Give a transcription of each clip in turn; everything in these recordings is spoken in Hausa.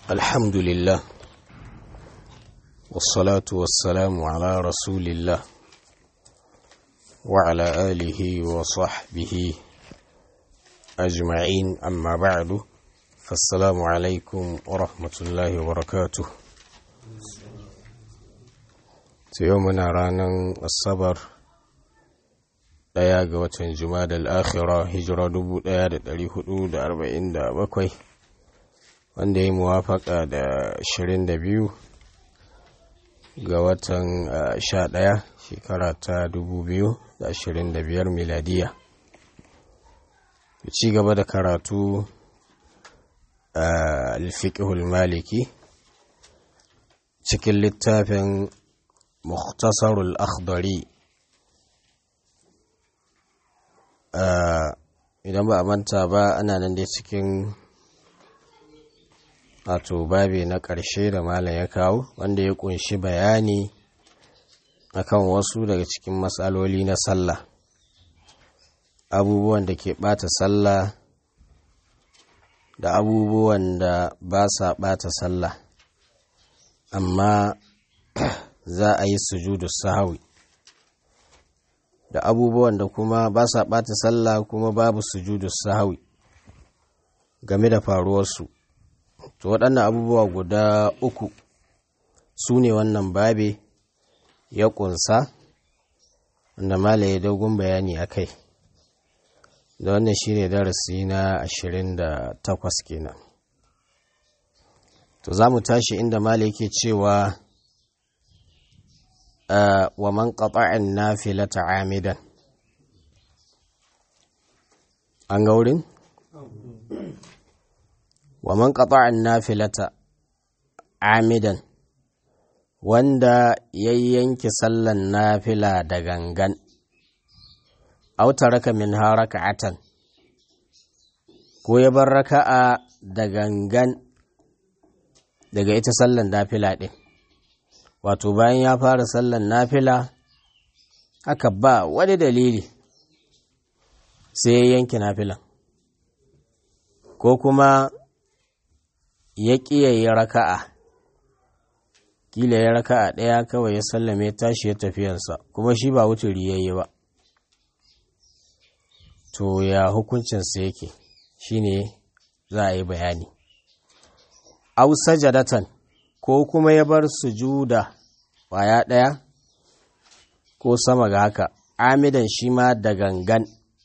الحمد لله والصلاة والسلام على رسول الله وعلى آله وصحبه أجمعين أما بعد فالسلام عليكم ورحمة الله وبركاته يومنا رانا الصبر ɗaya ga watan juma'a al'akhira hijira 1447 wanda ya muwafaka da 22 ga watan 11 shekara ta 2025 miladiya ci gaba da karatu a alfiƙihul maliki cikin littafin mukhtasarul akhdari idan ba a manta ba ana nan dai cikin wato babi na ƙarshe da malam ya kawo wanda ya kunshi bayani akan wasu daga cikin matsaloli na sallah abubuwan da ke ɓata sallah da abubuwan da ba sa ɓata sallah amma za a yi sujudu sahawi da abubuwan da kuma ba sa ɓata sallah kuma babu sujudu sahawi game da faruwarsu to waɗannan abubuwa guda uku su ne wannan babe ya ƙunsa wanda malaye dogon bayani a kai da wannan shi ne darasi na ashirin da takwas kenan to za mu tashi inda malaye ke cewa wa man qata'an nafilata amidan an ga wurin wa man qata'an nafilata amidan wanda ya yanke sallan nafila da gangan aw taraka min haraka'atan ko ya bar raka'a da gangan daga ita sallan nafila din wato bayan ya fara sallan nafila aka ba wani dalili sai ya yanke nafilan ko kuma ya ƙiyaye raka'a kila ya raka'a ɗaya kawai ya sallame tashi ya tafiyansa kuma shi ba wuturi ya yi ba to ya hukuncinsa yake shine za a yi bayani au sajadatan ko kuma ya bar sujuda ƙwaya ɗaya ko sama ga haka amidan shi ma da gangan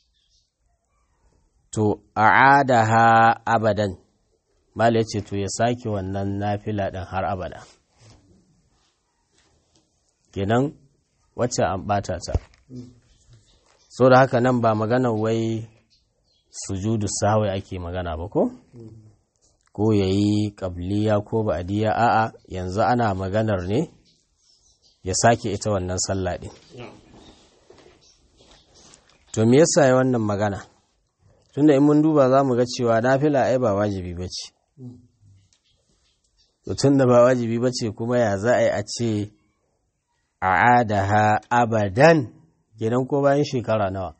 to a'adaha abadan mala ya ce to ya sake wannan nafila ɗin har abada kenan wacce an ɓata ta so da haka nan ba magana wai sujudu sahawai ake magana ba ko? ko ya yi ƙabliya ko ba'adiyya a'a yanzu ana maganar ne ya sake ita wannan sallah ɗin. To me yasa ya wannan magana? Tunda in mun duba za mu ga cewa nafila ai ba wajibi ba ce. Tun da ba wajibi ba ce kuma ya za a yi a ce a adaha abadan gidan ko bayan shekara nawa.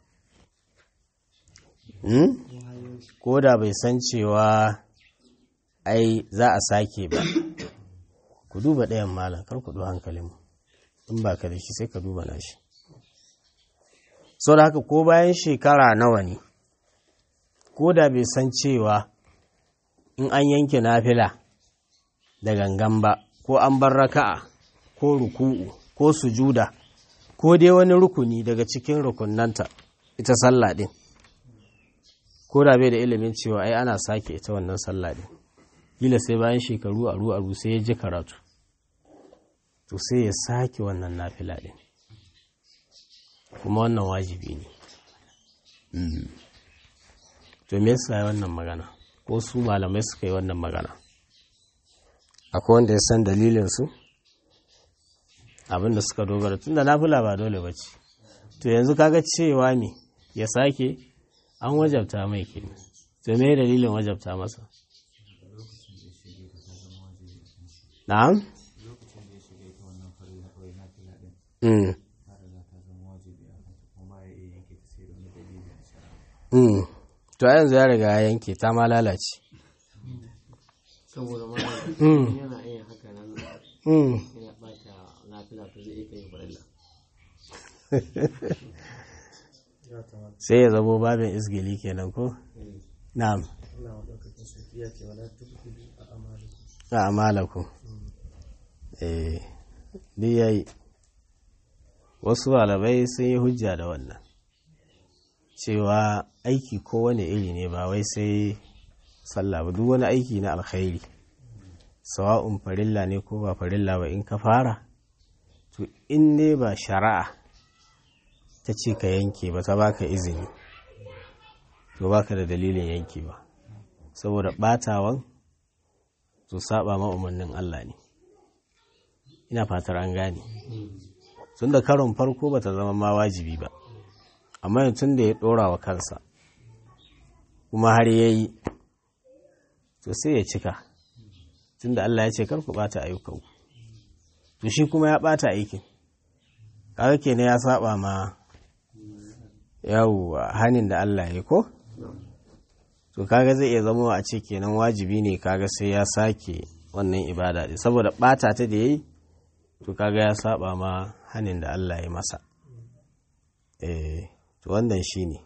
Ko da bai san cewa ai za a sake ba ku duba ɗayan malam kar ku ɗo hankalin in ba ka da shi sai ka duba na shi so da haka ko bayan shekara nawa ne ko da bai san cewa in an yanke nafila da gangan ba ko an bar raka'a ko ruku'u ko sujuda ko dai wani rukuni daga cikin rukunanta ita sallah ɗin ko da bai da ilimin cewa ai ana sake ita wannan sallah ɗin kila sai bayan shekaru aru aru sai ya ji karatu to sai ya sake wannan nafila din kuma wannan wajibi ne to me yasa wannan magana ko su malamai suka yi wannan magana akwai wanda ya san dalilin su abinda suka dogara tunda nafila ba dole ba ce to yanzu kaga cewa me ya sake an wajabta mai kenan to me dalilin wajabta masa Na'am? Mm. Mm. To yanzu ya riga ya yanke ta ma lalace. saboda ma Mm. yana yin haka nan Mm. yana bata lafiya to zai iya yin farilla sai ya zamo babin isgili kenan ko na'am Allah madaukakin sarki ya ce wala tubtilu a amalikum a amalaku eh duk yayi wasu malamai sun yi hujja da wannan cewa aiki kowane iri ne ba wai sai sallah ba duk wani aiki na alkhairi sawa'un farilla ne ko ba farilla ba in ka fara to in ne ba shari'a ta ce ka yanke ba ta baka izini to baka da dalilin yanke ba saboda batawan to saba ma umarnin Allah ne ina fatar an gane tun da karon farko bata zama ma wajibi ba amma tun da ya dora wa kansa kuma har ya yi to sai ya cika tun da Allah ya ce karku bata ayyukanku to shi kuma ya bata aikin kaga kenan ya saba ma yawwa hanin da Allah ya ko to kaga zai iya zama a ce kenan wajibi ne kaga sai ya sake wannan ibada din saboda bata ta da yayi to kaga ya saba ma hanin da Allah ya masa eh to wannan shine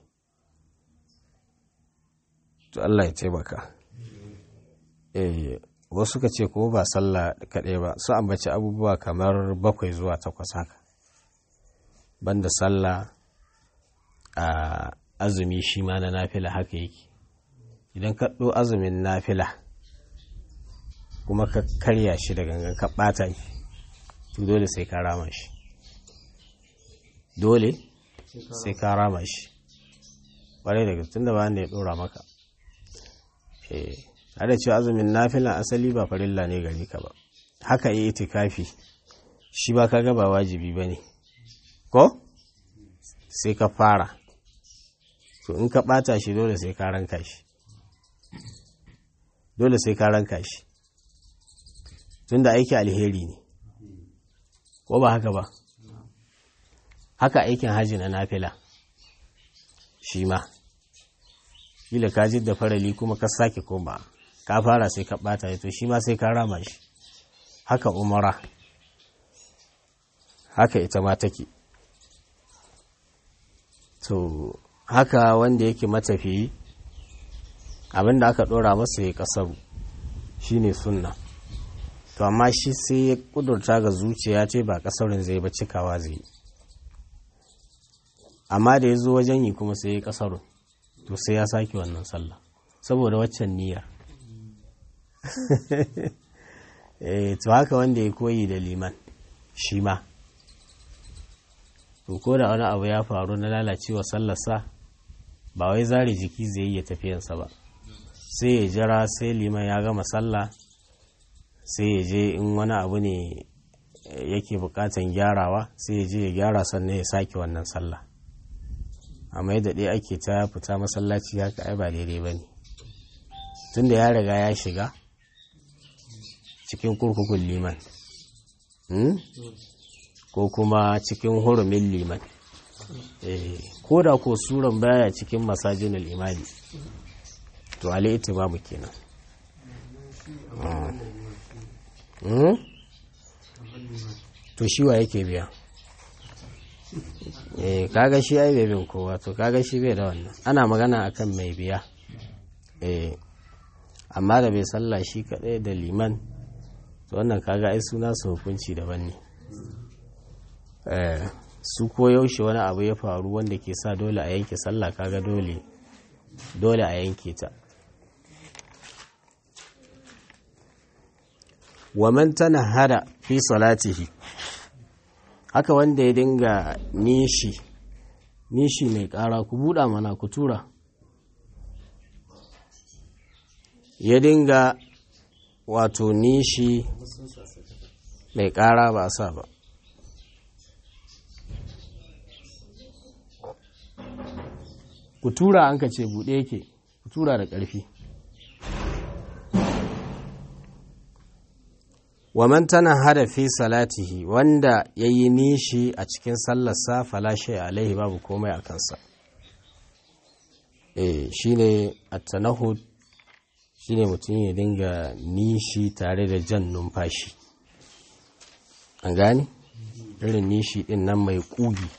to Allah ya taimaka eh wasu ka ce ko ba sallah kaɗai ba su ambaci abubuwa kamar bakwai zuwa takwas haka banda sallah a azumi shi ma na nafila haka yake idan ka ɗo azumin nafila kuma ka karya shi da gangan ka ɓata shi to dole sai ka rama shi dole sai ka rama shi ƙwarai daga tun da ba ya ɗora maka eh da cewa azumin nafilan asali ba farilla ne gari ka ba haka yi itikafi shi ba kaga ba wajibi ba ne ko sai ka fara to in ka ɓata shi dole sai ka ranka shi dole sai ka ranka shi tun da aiki alheri ne ko ba haka ba haka aikin hajji na nafila shi ma kila ka da farali kuma ka sake koma ka fara sai ka ɓata to shi ma sai ka rama shi haka umara haka ita ma take to haka wanda yake matafiyi abinda aka ɗora masa ya kasaru shine sunna to amma shi sai ya kudurta ga zuciya ce ba kasarin zai ba cikawa zai yi amma da ya zo wajen yi kuma sai ya kasarun to sai ya sake wannan sallah saboda waccan niyyar eh to haka wanda ya koyi da liman shi ma to ko da wani abu ya faru na lalacewa sallarsa ba wai zare jiki zai yi ya tafiyansa ba sai ya jira sai liman ya gama sallah sai ya je in wani abu ne yake bukatan gyarawa sai ya je ya gyara sannan ya sake wannan sallah amma yadda ɗaya ake ta fita masallaci haka ai ba daidai ba ne tunda ya riga ya shiga cikin kurkukun liman ko kuma cikin hurumin liman ko da ko suran baya cikin masajinul imani to ali itimamu kenan to shi wa yake biya eh kaga shi ai bai bin kowa to kaga shi bai da wannan ana magana akan mai biya eh amma da bai sallah shi kadai da liman to wannan kaga ai suna su hukunci daban ne eh su ko yaushe wani abu ya faru wanda ke sa dole a yanke sallah kaga dole dole a yanke ta wa man tanahara fi salatihi haka wanda ya dinga nishi nishi mai ƙara ku buɗa mana ku tura ya dinga wato nishi mai ƙara ba sa ba ku tura an ka ce buɗe yake ku tura da ƙarfi wa man tana hada fi salatihi wanda ya yi nishi a cikin sallarsa falashe alaihi babu komai a kansa eh shi ne attanahud shine mutum ya dinga nishi tare da jan numfashi an gane irin nishi din nan mai ƙugi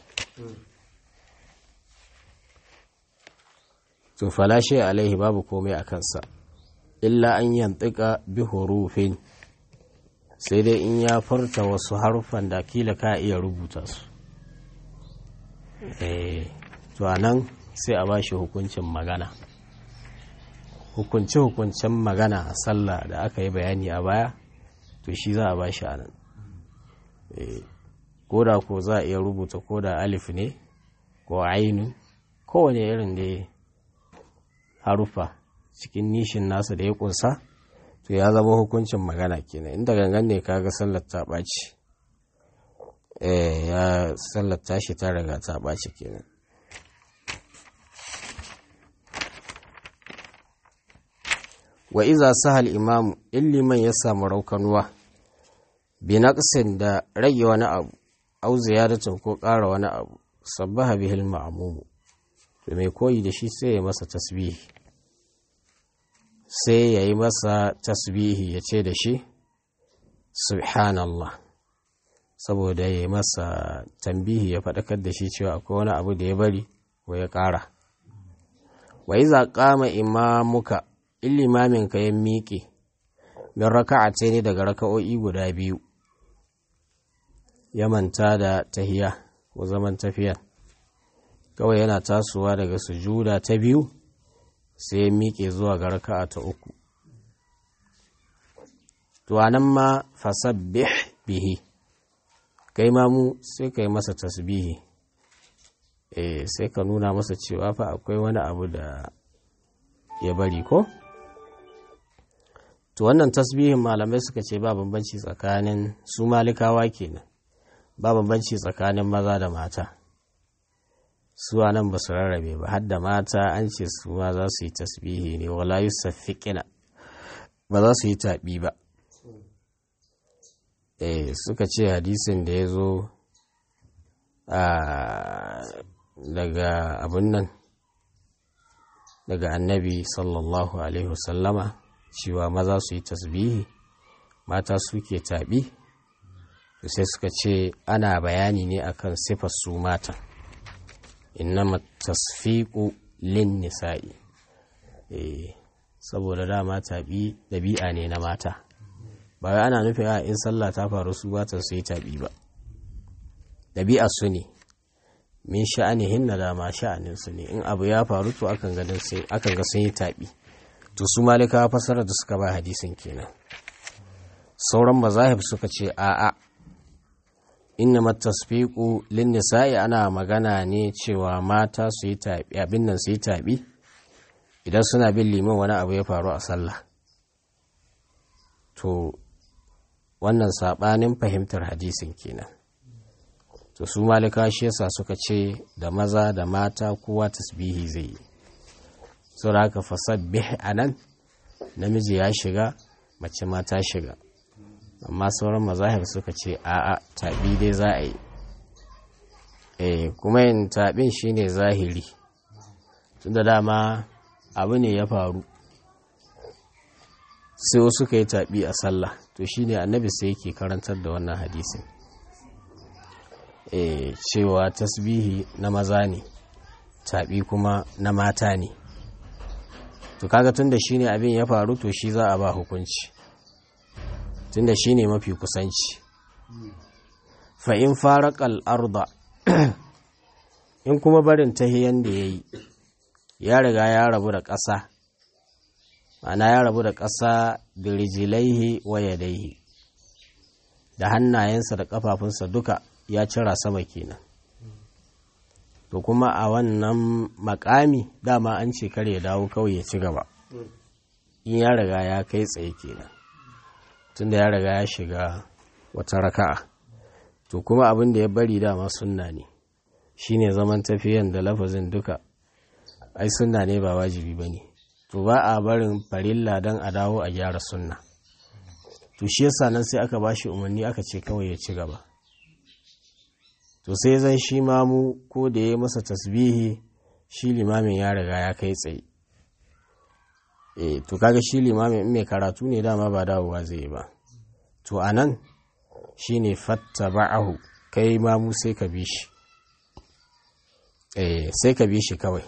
to falashe alaihi babu komai a kansa illa an yantuka bi hurufin sai dai in ya furta wasu harufan da kila ka iya rubuta su to a nan sai a bashi hukuncin magana hukunce-hukuncen magana a sallah da aka yi bayani a baya to shi za a bashi a nan koda ko za a iya rubuta koda alif ne ko ainu kowane irin da harufa cikin nishin nasa da ya kunsa to ya zama hukuncin magana kenan inda gangan ne kaga sallar ta ɓaci eh ya sallar tashi ta riga ta ɓaci kenan wa iza sahal imamu in liman ya samu raukanuwa bi naqsin da rage wani abu au ziyadatin ko ƙara wani abu sabbaha bihil ma'mumu to mai koyi da shi sai ya masa tasbihi sai ya yi masa tasbihi ya ce da shi subhanallah saboda ya yi masa tambihi ya faɗakar da shi cewa akwai wani abu da ya bari ko ya ƙara wa iza qama imamuka in limamin ka ya miƙe min raka'a ce ne daga raka'o'i guda biyu ya manta da tahiya ko zaman tafiya kawai yana tasowa daga sujuda ta biyu sai ya miƙe zuwa ga raka'a ta uku to anan ma fasabbih bihi kai ma mu sai kai masa tasbihi eh sai ka nuna masa cewa fa akwai wani abu da ya bari ko to wannan tasbihin malamai suka ce ba bambanci tsakanin su malikawa kenan ba bambanci tsakanin maza da mata su nan ba su rarrabe ba har da mata an ce su ma za su yi tasbihi ne wala yusaffiqina ba za su yi taɓi ba eh suka ce hadisin da ya zo daga abin nan daga annabi sallallahu alaihi wasallama cewa maza su yi tasbihi mata suke taɓi sai suka ce ana bayani ne akan sifar su mata innama tasfiqu lin nisa'i eh saboda dama taɓi ɗabi'a ne na mata ba wai ana nufin a in sallah ta faru su ba ta su yi taɓi ba ɗabi'a su ne min sha'anihin na dama sha'anin su ne in abu ya faru to akan ga sun yi taɓi to su malikawa fasarar da suka ba hadisin kenan sauran mazahib suka ce a'a inna matasfiqu lin nisa'i ana magana ne cewa mata su yi tabi abin nan su yi tabi idan suna bin liman wani abu ya faru a sallah to wannan sabanin fahimtar hadisin kenan to su malika shi yasa suka ce da maza da mata kowa tasbihi zai yi saboda haka fasabbih anan namiji ya shiga mace ma ta shiga amma sauran mazahir suka ce a'a taɓi dai za a yi eh kuma yin taɓin shine zahiri tunda dama abu ne ya faru sai wasu ka yi taɓi a sallah to shine annabi sai yake karantar da wannan hadisin eh cewa tasbihi na maza ne taɓi kuma na mata ne to kaga tunda shine abin ya faru to shi za a ba hukunci tunda shi ne mafi kusanci fa'in faraƙal arda in kuma barin tahiyan da ya yi ya riga ya rabu da ƙasa ma'ana ya rabu da ƙasa da rijilaihi wa yadaihi da hannayensa da ƙafafunsa duka ya cira sama kenan to kuma a wannan makami dama an ce kar ya dawo kawai ya ci gaba in ya riga ya kai tsaye kenan tunda ya riga ya shiga wata raka'a to kuma abin da ya bari dama sunna ne shine zaman tafiyan da lafazin duka ai sunna ne ba wajibi ba ne to ba a barin farilla don a dawo a gyara sunna to shi yasa nan sai aka bashi umarni aka ce kawai ya ci gaba to sai zan shi mamu ko da ya masa tasbihi shi limamin ya riga ya kai tsaye eh to kaga shi limamin in mai karatu ne dama ba dawowa zai yi ba to anan shine fattaba'ahu kai mamu sai ka bi shi eh sai ka bi shi kawai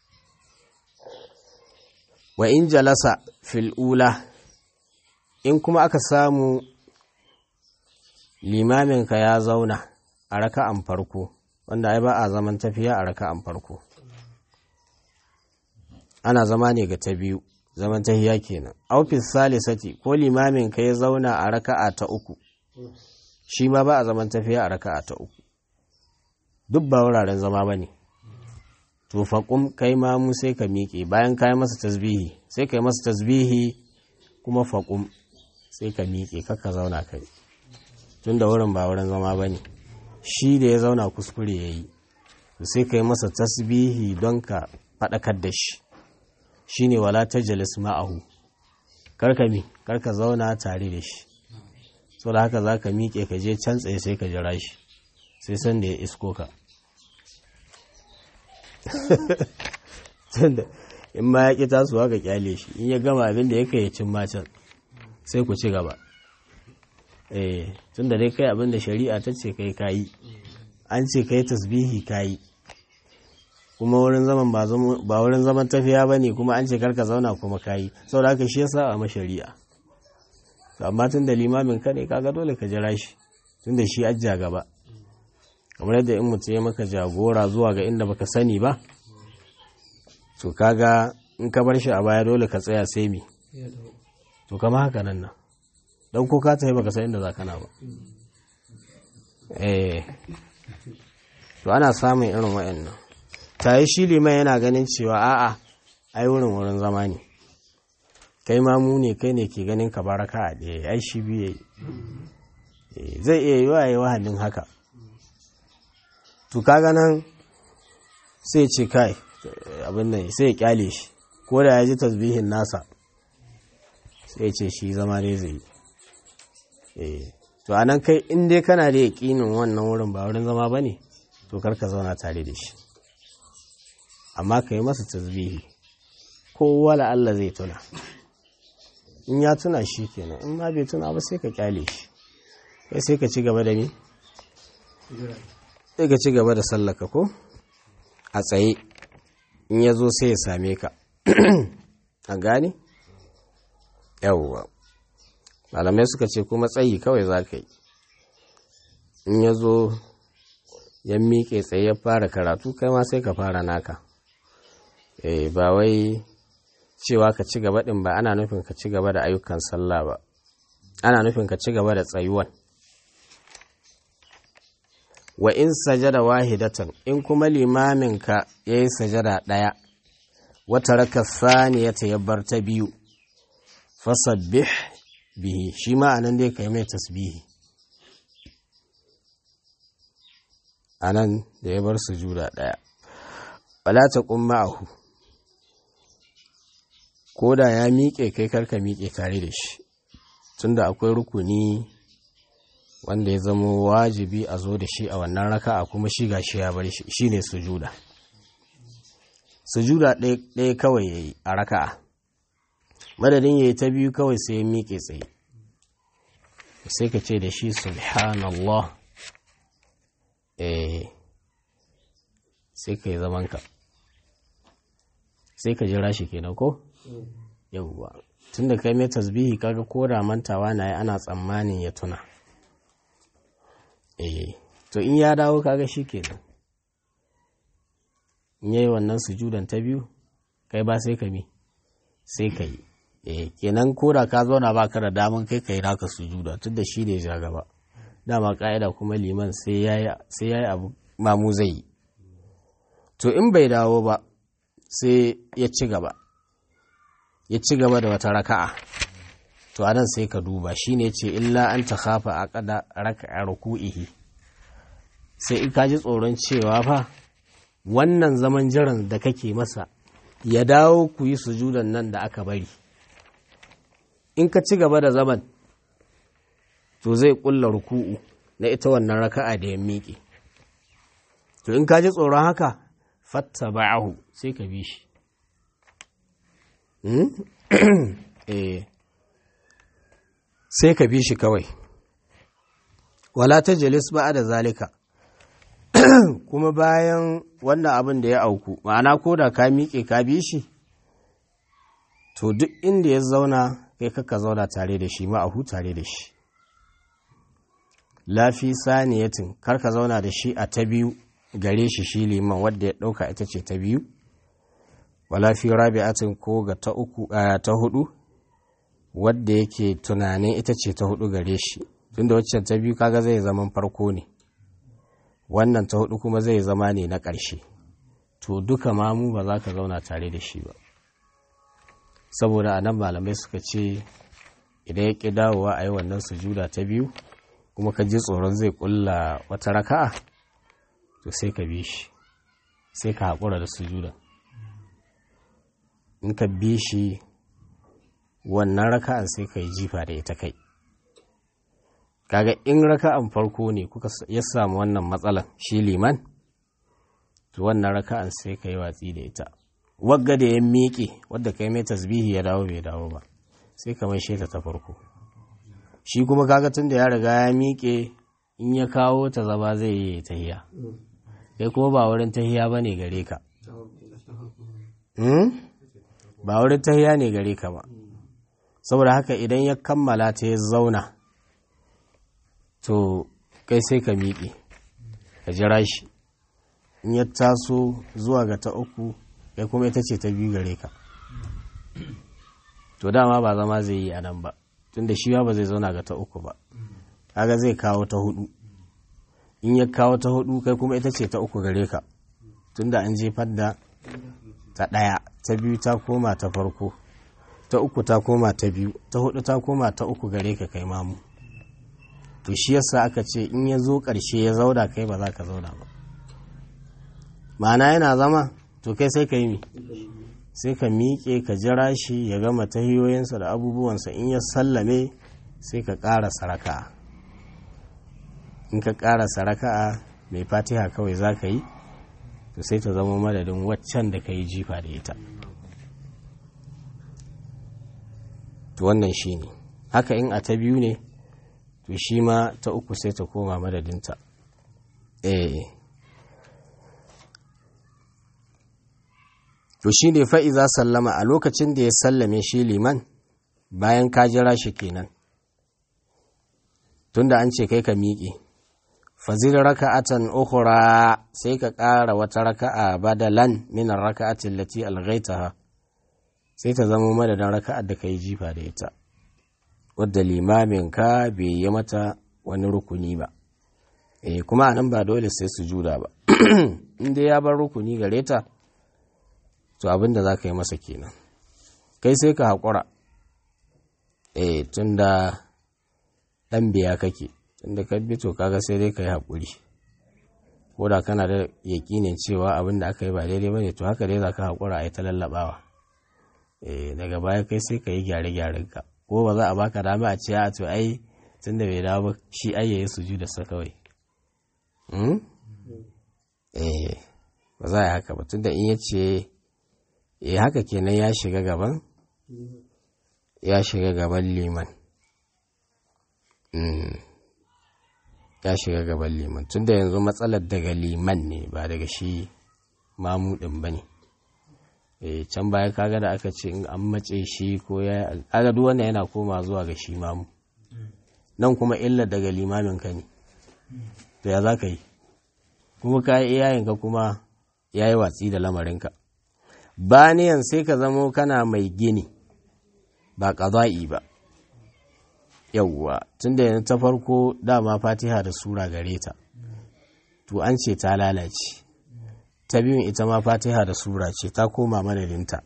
wa in jalasa fil ula in kuma aka samu limaminka ya zauna a raka'an farko wanda ai ba a zaman tafiya a raka'an farko ana zama ne ga ta biyu zaman tahiya kenan aufis salisati ko limamin ka ya zauna a raka'a ta uku shi ma ba a zaman tafiya a raka'a ta uku duk ba wuraren zama ba ne to faƙum kai ma mu sai ka miƙe bayan ka yi masa tasbihi sai ka yi masa tasbihi kuma faƙum sai ka miƙe kakka zauna kai tun da wurin ba wurin zama ba ne shi da ya zauna kuskure ya yi sai ka yi masa tasbihi don ka faɗakar da shi shi ne wala ta jalis ma'ahu karka mi karka zauna tare da shi sau da haka za ka miƙe ka je can tsaye sai ka jira shi sai san da ya isko ka tunda in ma ya ƙi tasowa ka kyale shi in ya gama abin da ya kai ya cin macen sai ku ci gaba eh tunda dai kai abin da shari'a ta ce kai kayi an ce kai tasbihi kayi kuma wurin zaman ba wurin zaman tafiya ba ne kuma an ce karka zauna kuma kayi saboda haka shi yasa a mashari'a amma tun da limamin ka ne kaga dole ka jira shi tun da shi ajja gaba kamar yadda in mutum ya maka jagora zuwa ga inda baka sani ba to kaga in ka bar shi a baya dole ka tsaya sai mi to kama haka nan nan don ko ka tafi baka san inda za kana ba eh to ana samun irin wayannan tayi shi liman yana ganin cewa a'a ai wurin wurin zama ne kai ma mu ne kai ne ke ganin ka baraka a ɗaya ai shi biye zai iya yi wa yi wahalin haka to kaga nan sai ce kai abin nan sai ya kyale shi ko da ya ji tasbihin nasa sai ce shi zama ne zai yi to a nan kai in dai kana da yaƙinin wannan wurin ba wurin zama ba ne to karka zauna tare da shi amma ka yi masa tasbihi ko wala Allah zai tuna in ya tuna shi kenan in ma bai tuna ba sai ka kyale shi kai sai ka ci gaba da ni sai ka ci gaba da sallaka ko a tsaye in ya zo sai ya same ka a gane yawwa malamai suka ce kuma tsayi kawai za ka yi in ya zo ya miƙe tsaye ya fara karatu kai ma sai ka fara naka eh ba wai cewa ka ci gaba ɗin ba ana nufin ka ci gaba da ayyukan sallah ba ana nufin ka ci gaba da tsayuwan wa in sajada wahidatan in kuma limaminka ya yi sajada ɗaya wata raka saniyata ya bar ta biyu fasabbih bihi shi ma anan dai kai mai tasbihi anan da ya bar sujuda ɗaya wala ta ma'ahu ko da ya miƙe kai karka miƙe tare da shi tunda akwai rukuni wanda ya zama wajibi a zo da shi a wannan raka'a kuma shi ga shi ya bar shi shine sujuda sujuda ɗaya kawai yayi a raka'a madadin yayi ta biyu kawai sai ya miƙe tsaye sai ka ce da shi subhanallah eh sai ka yi zamanka sai ka jira shi kenan ko yauwa tunda kai mai tasbihi kaga ko da mantawa na yi ana tsammanin ya tuna eh to in ya dawo kaga shi kenan in yayi wannan sujudan ta biyu kai ba sai ka mi sai ka yi eh kenan ko da ka zauna ba ka da daman kai ka yi naka sujuda tunda shi ne ja gaba dama ka'ida kuma liman sai ya yi abu mamu zai yi to in bai dawo ba sai ya ci gaba ya ci gaba da wata raka'a to anan sai ka duba shine ce illa an ta khafa a kada raka'a ruku'ihi sai in ka ji tsoron cewa fa wannan zaman jiran da kake masa ya dawo ku yi sujudan nan da aka bari in ka ci gaba da zaman to zai kulla ruku'u na ita wannan raka'a da ya miƙe to in ka ji tsoron haka fatta ba'ahu sai ka bi shi eh sai ka bi shi kawai wala ta jalis ba da zalika kuma bayan wannan abin da ya auku ma'ana ko da ka miƙe ka bi shi to duk inda ya zauna kai kaka zauna tare da shi ma'ahu tare da shi lafi saniyatin kar ka zauna da shi a ta biyu gare shi shi liman wadda ya ɗauka ita ce ta biyu wala fi rabi'atin ko ga ta uku ta hudu wadda yake tunanin ita ce ta hudu gare shi tunda waccan ta biyu kaga zai zaman farko ne wannan ta hudu kuma zai zama ne na ƙarshe to duka mamu ba za ka zauna tare da shi ba saboda a nan malamai suka ce idan ya ƙi dawowa a yi wannan sujuda ta biyu kuma ka ji tsoron zai ƙulla wata raka'a to sai ka bi shi sai ka haƙura da sujuda in ka bi shi wannan raka'an sai ka yi jifa da ita kai kaga in raka'an farko ne kuka ya samu wannan matsalan shi liman to wannan raka'an sai ka yi watsi da ita wagga da ya miƙe wadda kai mai tasbihi ya dawo bai dawo ba sai ka mai sheta ta farko shi kuma kaga tun da ya riga ya miƙe in ya kawo ta zama zai yi tahiya kai kuma ba wurin tahiya ba ne gare ka ba wurin tahiya ne gare ka ba saboda haka idan ya kammala ta ya zauna to kai sai ka miƙe ka jira shi in ya taso zuwa ga ta uku kai kuma ita ce ta biyu gare ka to dama ba zama zai yi a nan ba tunda shi ba zai zauna ga ta uku ba kaga zai kawo ta hudu in ya kawo ta hudu kai kuma ita ce ta uku gare ka tunda an jefar da ta ɗaya ta biyu ta koma ta farko ta uku ta koma ta biyu ta hudu ta koma ta uku gare ka kai mamu to shi yasa aka ce in ya zo ƙarshe ya zauna kai ba za ka zauna ba ma'ana yana zama to kai sai ka yi mi sai ka miƙe ka jira shi ya gama tahiyoyinsa da abubuwansa in ya sallame sai ka ƙara saraka'a in ka ƙara saraka'a mai fatiha kawai za ka yi to sai ta zama madadin waccan da ka yi jifa da ita to wannan shi ne haka in a ta biyu ne to shi ma ta uku sai ta koma madadinta eh to shi ne fa'iza sallama a lokacin da ya sallame shi liman bayan ka jira shi kenan tunda an ce kai ka miƙe fazil raka'atan ukhra sai ka ƙara wata raka'a badalan min raka'atin lati alghaitaha sai ta zama madadin raka'ar da ka yi jifa da ita wadda limamin ka bai yi mata wani rukuni ba eh kuma anan ba dole sai su juda ba inda ya bar rukuni gare ta to abin da za ka yi masa kenan kai sai ka haƙura eh tunda ɗan biya kake tunda ka bi to kaga sai dai ka yi haƙuri ko da kana da yaƙinin cewa abin da aka yi ba daidai ba ne to haka dai za ka haƙura a yi ta lallaɓawa daga baya kai sai ka yi gyare-gyaren ka ko ba za a baka dama a ce a to ai tunda bai dawo ba shi ai yayi suju da sa kawai eh ba za a yi haka ba tunda in ya ce eh haka kenan ya shiga gaban ya shiga gaban liman ya shiga gaban liman tunda yanzu matsalar daga liman ne ba daga shi mamudin ba ne can baya kaga da aka ce in an mace shi ko ya kaga duk wanda yana koma zuwa ga shi mamu nan kuma illa daga limamin ka ne to ya za ka yi kuma ka yi iyayenka kuma ya yi watsi da lamarinka baniyan sai ka zamo kana mai gini ba ƙaza'i ba yauwa tunda yanzu ta farko dama fatiha da sura gare ta to an ce ta lalace ta biyun ita ma fatiha da sura ce ta koma madadinta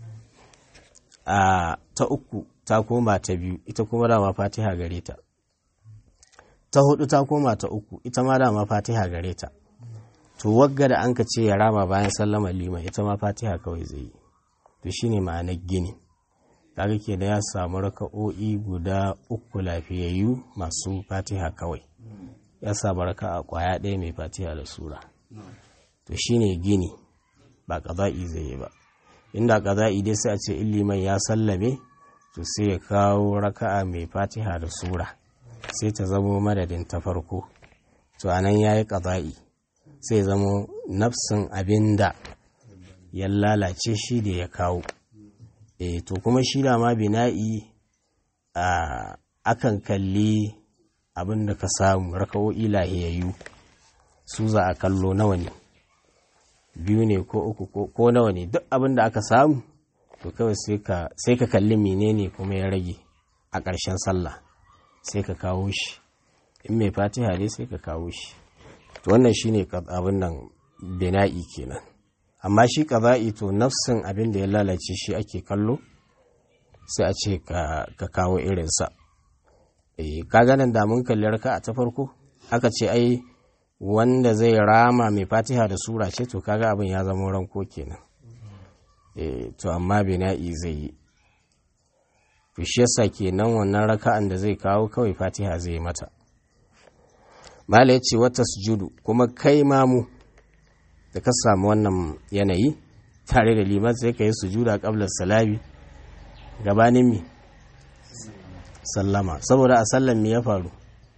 a ta uku ta koma ta biyu ita kuma dama fatiha gare ta ta hudu ta koma ta uku ita ma dama fatiha gare ta to wagga da an ka ce ya rama bayan sallama liman ita ma fatiha kawai zai yi to shine ma'anar gini kaga ke da ya samu raka'o'i guda uku lafiyayyu masu fatiha kawai ya samu raka'a kwaya ɗaya mai fatiha da sura to shine gini ba ƙaza'i zai yi ba inda ƙaza'i dai sai a ce liman ya sallame to sai ya kawo raka'a mai fatiha da sura sai ta zamo madadin ta farko to anan ya yi ƙaza'i sai zamo nafsin abin da ya lalace shi da ya kawo e to kuma shi da ma bina'i a akan kalli abin da ka samu raka'o'i lahiyayyu su za a kallo nawa ne biyu ne ko uku ko nawa ne duk abin da aka samu to kawai sai ka kalli menene kuma ya rage a ƙarshen sallah sai ka kawo shi in mai fatiha ne sai ka kawo shi to wannan shine abin nan bina'i kenan amma shi qada'i to nafsin abin da ya lalace shi ake kallo sai a ce ka kawo irinsa eh ka ganin da mun kalli raka ta farko aka ce ai wanda zai rama mai fatiha da sura ce to kaga abin ya zama ranko kenan eh to amma bina'i zai yi to shi yasa kenan wannan raka'an da zai kawo kawai fatiha zai mata mala ya ce wata sujudu kuma kai mamu da ka samu wannan yanayi tare da liman sai ka yi sujuda qabla salami gabanin mi sallama saboda a sallan mi ya faru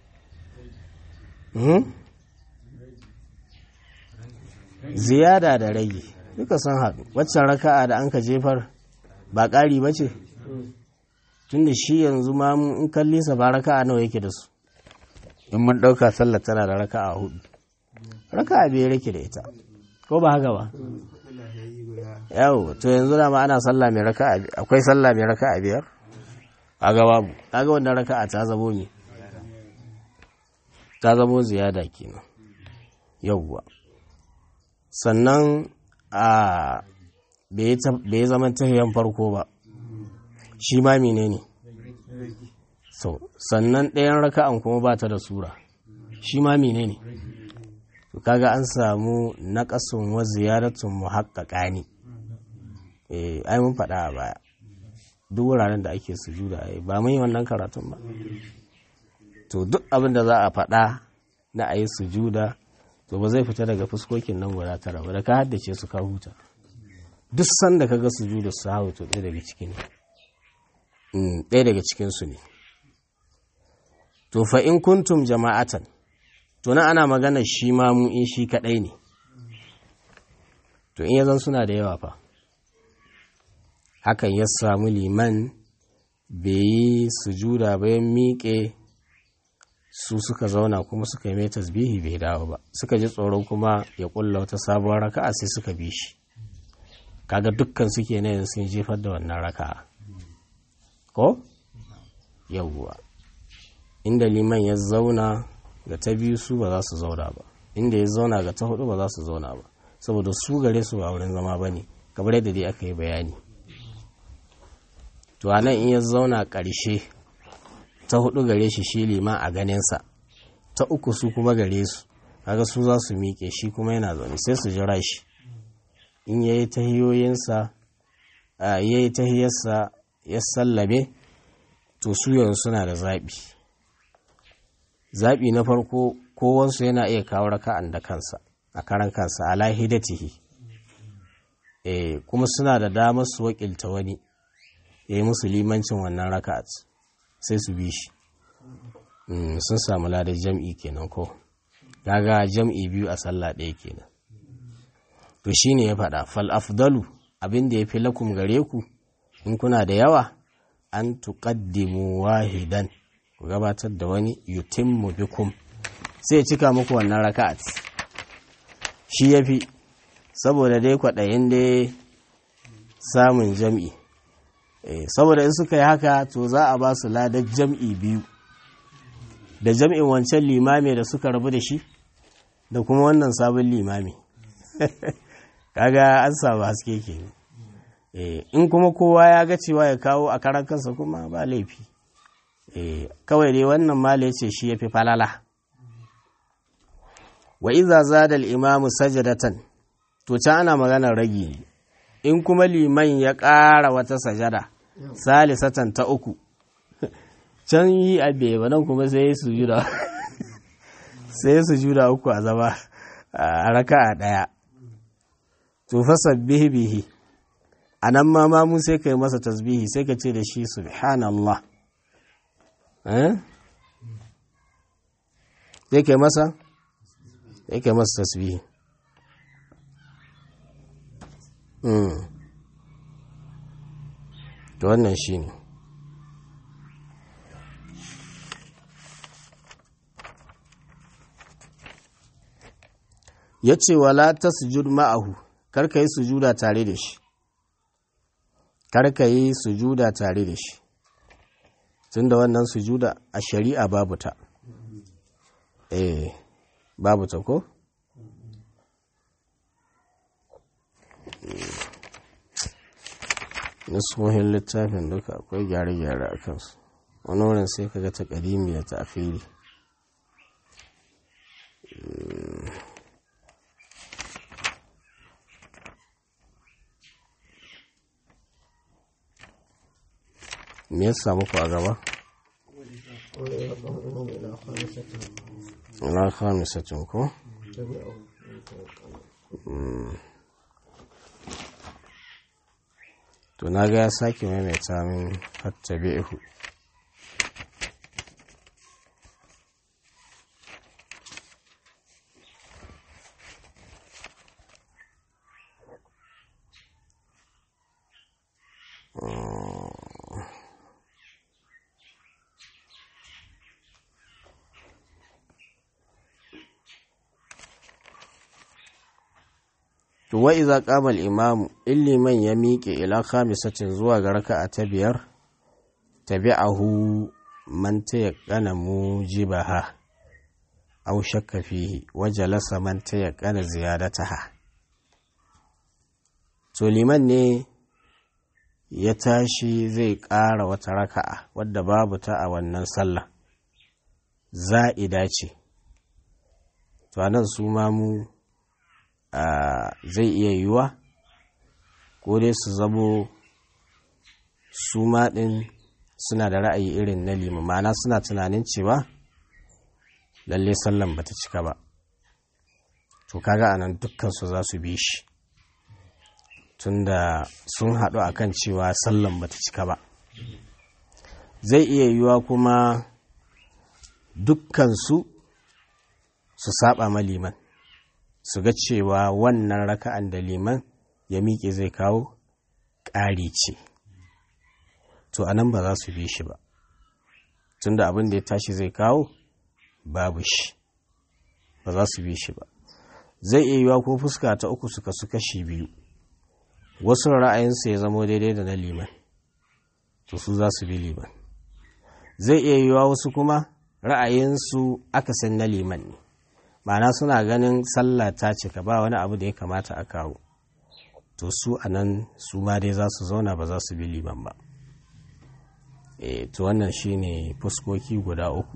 ziyada da rage duka sun haɗu waccan raka'a da an ka jefar ba ƙari ba ce tunda shi yanzu ma in kalli sa ba raka'a nawa yake da su in mun ɗauka sallar tana da raka'a hudu raka'a biyar yake da ita ko ba haka ba yawo to yanzu da ma ana sallah mai raka'a akwai sallah mai raka'a biyar a ga babu kaga wannan raka'a ta zamo ne ta zamo ziyada kenan yawwa sannan a bai zama tafiyan farko ba shi ma menene so sannan ɗayan raka'an kuma ba ta da sura shi ma menene to kaga an samu naƙasun wa ziyaratun muhaqqaqa ne eh ai mun faɗa a baya duk wuraren da ake sujuda ai ba mun yi wannan karatun ba to duk abin da za a faɗa na ayi sujuda to ba zai fita daga fuskokin nan guda tara ba da ka haddace su ka huta duk sanda ka ga sujuda su hawo to ɗaya daga ciki ne ɗaya daga cikinsu ne to fa in kuntum jama'atan to na ana magana shi ma mu in shi kaɗai ne to in yazan suna da yawa fa hakan ya samu liman bai yi sujuda bayan miƙe su suka zauna kuma suka yi mai tasbihi bai dawo ba suka ji tsoron kuma ya ƙulla wata sabuwar raka'a sai suka bi shi kaga dukkan suke na sun jefar da wannan raka'a ko yawwa inda liman ya zauna ga ta biyu su ba za su zauna ba inda ya zauna ga ta hudu ba za su zauna ba saboda su gare su ba wurin zama ba ne kamar yadda dai aka yi bayani to a nan in ya zauna ƙarshe ta hudu gare shi shi liman a ganinsa ta uku su kuma gare su kaga su za su miƙe shi kuma yana zaune sai su jira shi in ya yi tahiyoyinsa ya yi tahiyarsa ya sallabe to su yanzu suna da zaɓi zaɓi na farko kowansu yana iya kawo raka'an da kansa a karan kansa ala hidatihi eh kuma suna da damar su wakilta wani ya yi musu limancin wannan raka'at sai su bi shi sun samu ladar jam'i kenan ko gaga jam'i biyu a sallah ɗaya kenan to shine ya faɗa fal afdalu abin da ya fi lakum gare ku in kuna da yawa an tuqaddimu wahidan ku gabatar da wani yutimmu bikum sai cika muku wannan raka'at shi yafi saboda dai kwaɗayin dai samun jam'i saboda in suka yi haka to za a ba su ladar jam'i biyu da jam'in wancan limami da suka rabu da shi da kuma wannan sabon limami kaga an samu haske ke in kuma kowa ya ga cewa ya kawo a karan kansa kuma ba laifi kawai dai wannan mala ce shi ya fi falala wa iza zada al-imamu sajadatan to can ana maganar ragi ne in kuma liman ya ƙara wata sajada salisatan ta uku can yi abe ba nan kuma sai su juda sai su juda uku a zama a raka a ɗaya to fa sabbihi bihi a nan ma mamu sai ka yi masa tasbihi sai ka ce da shi subhanallah eh sai ka yi masa sai ka yi masa tasbihi mm. to wannan shi ne ya ce wala ta sujud ma'ahu karka yi sujuda tare da shi karka yi sujuda tare da shi tun da wannan sujuda a shari'a babu ta eh babu ta ko? nasuhin littafin duka akwai gyare-gyare a kansu wani wurin sai kaga ta ƙadimi da ta afiri me ya samu ku a gaba? ina khamisatin ko? to na ga ya sake maimaita min fattabi'hu to wa iza qama al-imam illiman ya miƙe ila khamisatin zuwa ga raka'a ta biyar tabi'ahu man tayaqqana mujibaha aw shakka fihi wa jalasa man tayaqqana ziyadataha to liman ne ya tashi zai ƙara wata raka'a wadda babu ta a wannan sallah za'ida ce to anan su ma mu Uh, zai iya yiwuwa ko dai su zamo su ɗin suna da ra'ayi irin na lima ma'ana suna tunanin cewa lalle sallan bata cika ba to kaga anan dukkansu za su bi shi tunda sun haɗu akan cewa sallan bata cika ba zai iya yiwuwa kuma dukkansu su saba ma liman su ga cewa wannan raka'an da liman ya miƙe zai kawo ƙari ce to a nan ba za su bi shi ba tunda abin da ya tashi zai kawo babu shi ba za su bi shi ba zai iya yiwa ko fuska ta uku suka su kashi biyu wasu ra'ayinsu ya zamo daidai da na liman to su za su bi liman zai iya yiwa wasu kuma ra'ayinsu akasin na liman ne ma'ana suna ganin sallah ta cika ba wani abu da ya kamata a kawo to su a nan su ma dai za su zauna ba za su bi liman ba e to wannan shine fuskoki guda uku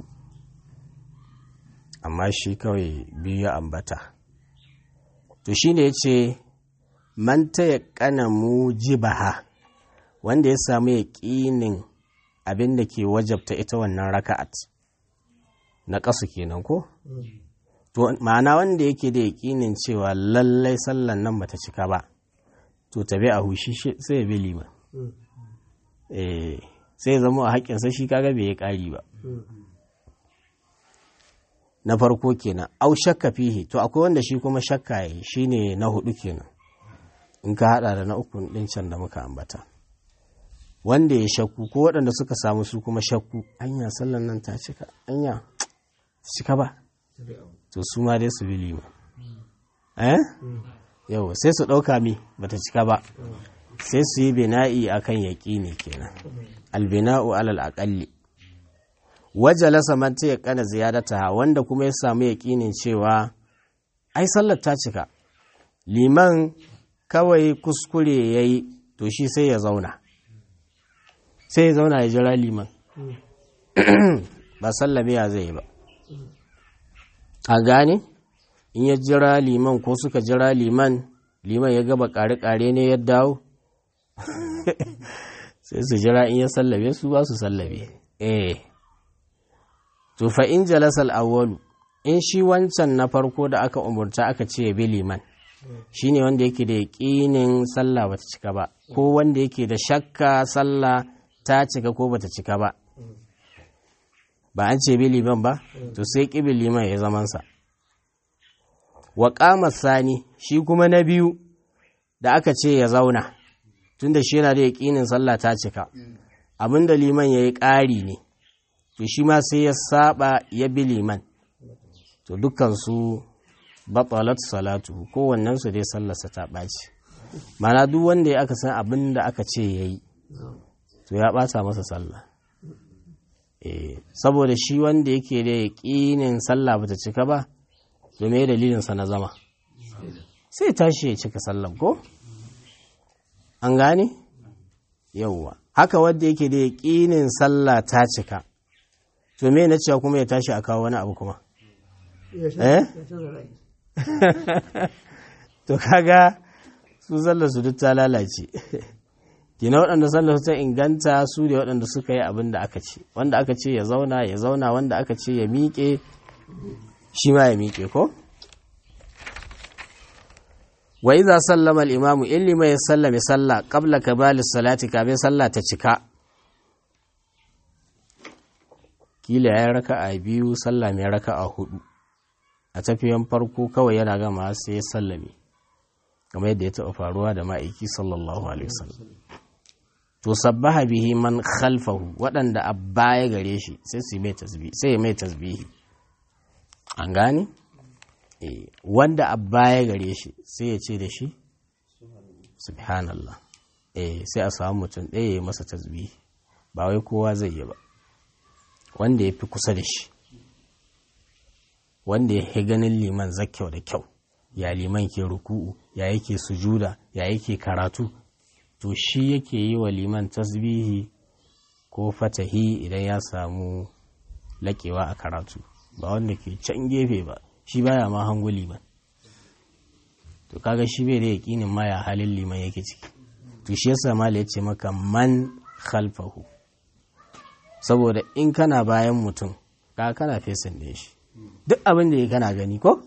amma shi kawai biyu ya ambata to shine ya ce man ta ya kana mujibaha wanda ya samu yaƙinin abin da ke wajabta ita wannan raka'at na ƙasu kenan ko? to ma'ana wanda yake da yaƙinin cewa lallai sallan nan bata cika ba to tabi a hushi sai ya bi liman eh sai ya zama a haƙƙinsa shi kaga bai ya ƙari ba na farko kenan au shakka fihi to akwai wanda shi kuma shakka yi shine na hudu kenan in ka hada da na uku din can da muka ambata wanda ya shakku ko waɗanda suka samu su kuma shakku anya sallan nan ta cika anya cika ba to su ma dai su bi lima eh yau sai su ɗauka mi bata cika ba sai su yi bina'i akan yaƙini kenan albina'u alal aƙalli wajalasa man ta yaƙana ziyadata wanda kuma ya samu yaƙinin cewa ai sallar ta cika liman kawai kuskure ya yi to shi sai ya zauna sai ya zauna ya jira liman ba sallame ya zai ba a gane in ya jira liman ko suka jira liman liman ya gaba kare-kare ne ya dawo sai su jira in ya sallabe su ba su sallabe eh to fa in jalasal awwalu in shi wancan na farko da aka umurta aka ce ya bi liman shine wanda yake da yaƙinin sallah bata cika ba ko wanda yake da shakka sallah ta cika ko bata cika ba ba an ce bi liman ba to sai ƙibin liman ya zamansa wa ƙamar sani shi kuma na biyu da aka ce ya zauna tunda shi yana da yaƙinin sallah ta cika abinda liman ya yi ƙari ne to shi ma sai ya saba ya bi liman to dukansu batalat salatu kowannensu dai sallarsa ta ɓaci mana duk wanda ya aka san abin da aka ce ya yi to ya ɓata masa sallah saboda shi wanda yake da yaƙinin sallah bata cika ba to me dalilinsa na zama sai tashi ya cika sallah ko an gane yauwa haka wanda yake da yaƙinin sallah ta cika to me na cewa kuma ya tashi a kawo wani abu kuma eh to kaga su sallar su duk ta lalace kina waɗanda sallar su ta inganta su ne waɗanda suka yi abin da aka ce wanda aka ce ya zauna ya zauna wanda aka ce ya miƙe shi ma ya miƙe ko wa iza sallama al-imamu in lima ya sallame sallah qabla kabali salati kafin sallah ta cika kila ya raka a biyu sallah mai raka a hudu a tafiyan farko kawai yana gama sai ya sallame kamar yadda ya taɓa faruwa da ma'aiki sallallahu alaihi wasallam to sabbaha bihi man khalfahu waɗanda a baya gare shi sai su mai tasbihi sai ya mai tasbihi an gane eh wanda a baya gare shi sai ya ce da shi subhanallah eh sai a samu mutum ɗaya ya masa tasbihi ba wai kowa zai yi ba wanda ya fi kusa da shi wanda ya fi ganin liman zakyau da kyau ya liman ke ruku'u ya yake sujuda ya yake karatu to shi yake yi wa liman tasbihi ko fatahi idan ya samu laƙewa a karatu ba wanda ke can gefe ba shi baya ma hangu liman to kaga shi bai da yaƙinin ma ya halin liman yake ciki to shi yasa mala ya ce maka man khalfahu saboda in kana bayan mutum ka kana fesin da shi duk abin da ya kana gani ko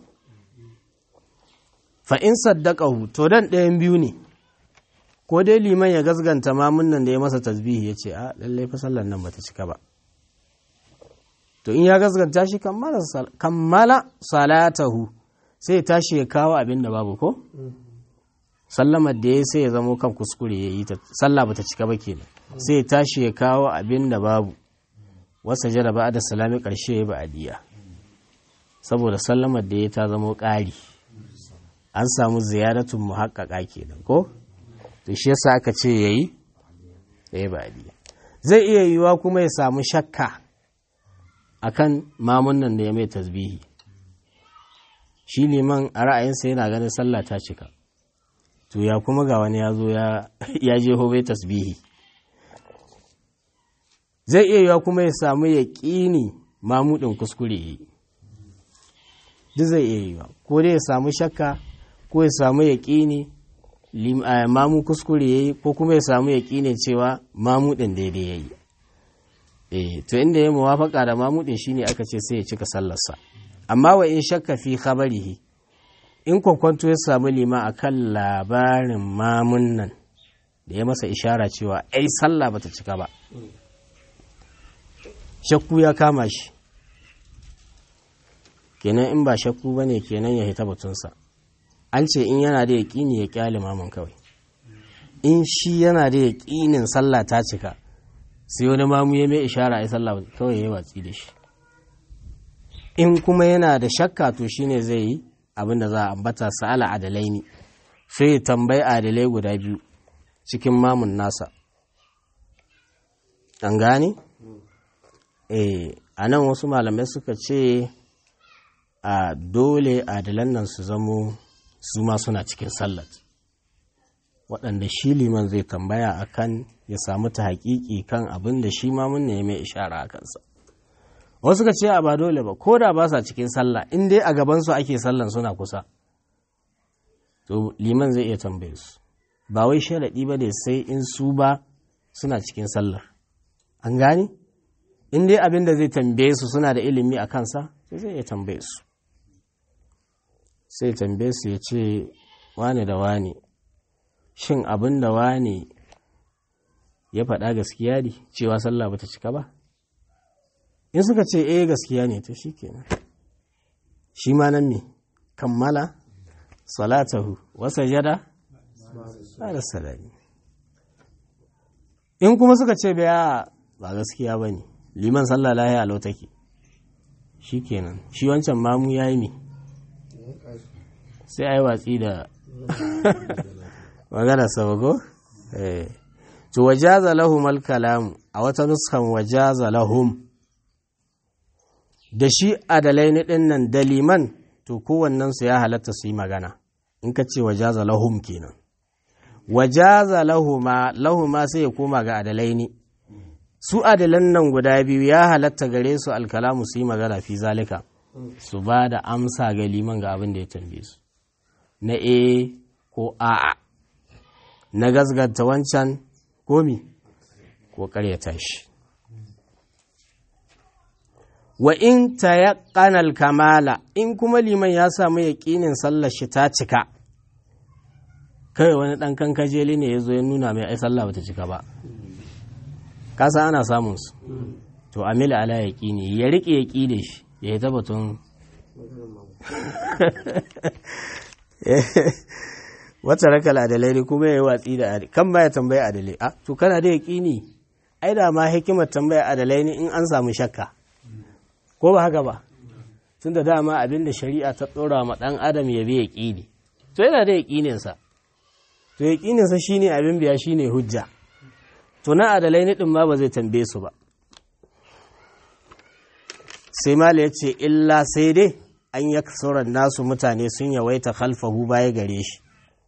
fa in saddaqahu to dan ɗayan biyu ne ko dai liman ya gasganta mamun nan da ya masa tasbihi ya ce a lallai fa sallar nan bata cika ba to in ya gasganta shi kammala salatahu sai ya tashi ya kawo abin da babu ko sallamar da ya sai ya zamo kan kuskure ya yi ta sallah bata cika ba kenan sai ya tashi ya kawo abin da babu wasa jara ba da salami karshe ya ba'adiyya saboda sallamar da ya ta zamo ƙari an samu ziyaratun muhaqqaqa kenan ko to shi yasa aka ce yayi yayi ba'adiyya zai iya yiwa kuma ya samu shakka akan mamun nan da ya mai tasbihi shi liman a ra'ayinsa yana ganin sallah ta cika to ya kuma ga wani ya zo ya je hobe tasbihi zai iya yiwa kuma ya samu ya ƙini mamudin kuskure yi duk zai iya yiwa ko dai ya samu shakka ko ya samu ya ƙini mamu kuskure ya yi ko kuma ya samu ya ƙine cewa mamudin daidai ya yi eh to inda ya muwafaka da mamudin shine aka ce sai ya cika sallarsa amma wa in shakka fi khabarihi in kwankwanto ya samu lima akan labarin mamun nan da ya masa ishara cewa ai sallah bata cika ba shakku ya kama shi kenan in ba shakku bane kenan ya hita batunsa an ce in yana da yaƙini ya kyale mamun kawai in shi yana da yaƙinin sallah ta cika sai wani mamu ya mai ishara a sallah kawai ya yi watsi da shi in kuma yana da shakka to shine zai yi abin da za a ambata sa'ala adalai ne sai tambayi adalai guda biyu cikin mamun nasa an gane? eh a nan wasu malamai suka ce a dole adalan nan su zamo su ma suna cikin sallat waɗanda shi liman zai tambaya akan ya samu ta haƙiƙi kan abin da shi ma mun ne mai ishara a kansa wasu ka ce a ba dole ba ko da ba sa cikin sallah in dai a gabansu ake sallan suna kusa to liman zai iya tambaye su ba wai sharaɗi ba ne sai in su ba suna cikin sallar an gane in dai abin da zai tambaye su suna da ilimi a kansa sai zai iya tambaye su sai tambaye su ya ce wane da wane shin abin da wane ya faɗa gaskiya ne cewa sallah bata cika ba in suka ce eh gaskiya ne to shikenan shi ma nan me kammala salatahu wasa jada da salami in kuma suka ce baya ba gaskiya ba ne liman sallah lahi a lautaki shi kenan shi wancan mamu ya yi mi sai a yi watsi da magana sabago to wajaza lahum al-kalam a wata nuskan wajaza lahum da shi adalai ni din nan da liman to kowannen su ya halatta su yi magana in ka ce wajaza lahum kenan wajaza lahuma lahuma sai ya koma ga adalai ne su adalan nan guda biyu ya halatta gare su alkalamu su yi magana fi zalika su ba da amsa ga liman ga abin da ya tambaye su na e ko a'a na gasganta wancan komi ko karyata shi wa in ta kamala in kuma liman ya samu yaƙinin sallar shi ta cika kai wani ɗan kankajeli ne ya zo ya nuna mai ai sallah bata cika ba kasa ana samun su to amila ala yaƙini ya riƙe yaƙi da shi ya yi tabbatun wata rakal adalai ne kuma ya yi watsi da adalai kan baya tambaya adalai a to kana da yaƙini ai da ma hikimar tambaya adalai ne in an samu shakka ko ba haka ba tun da dama abin da shari'a ta ɗora ma ɗan adam ya bi yaƙini to yana da yaƙininsa to yaƙininsa shine abin biya shine hujja to na adalai ne ɗin ma ba zai tambaye su ba sai mala ya ce illa sai dai an ya sauran nasu mutane sun yawaita khalfahu baya gare shi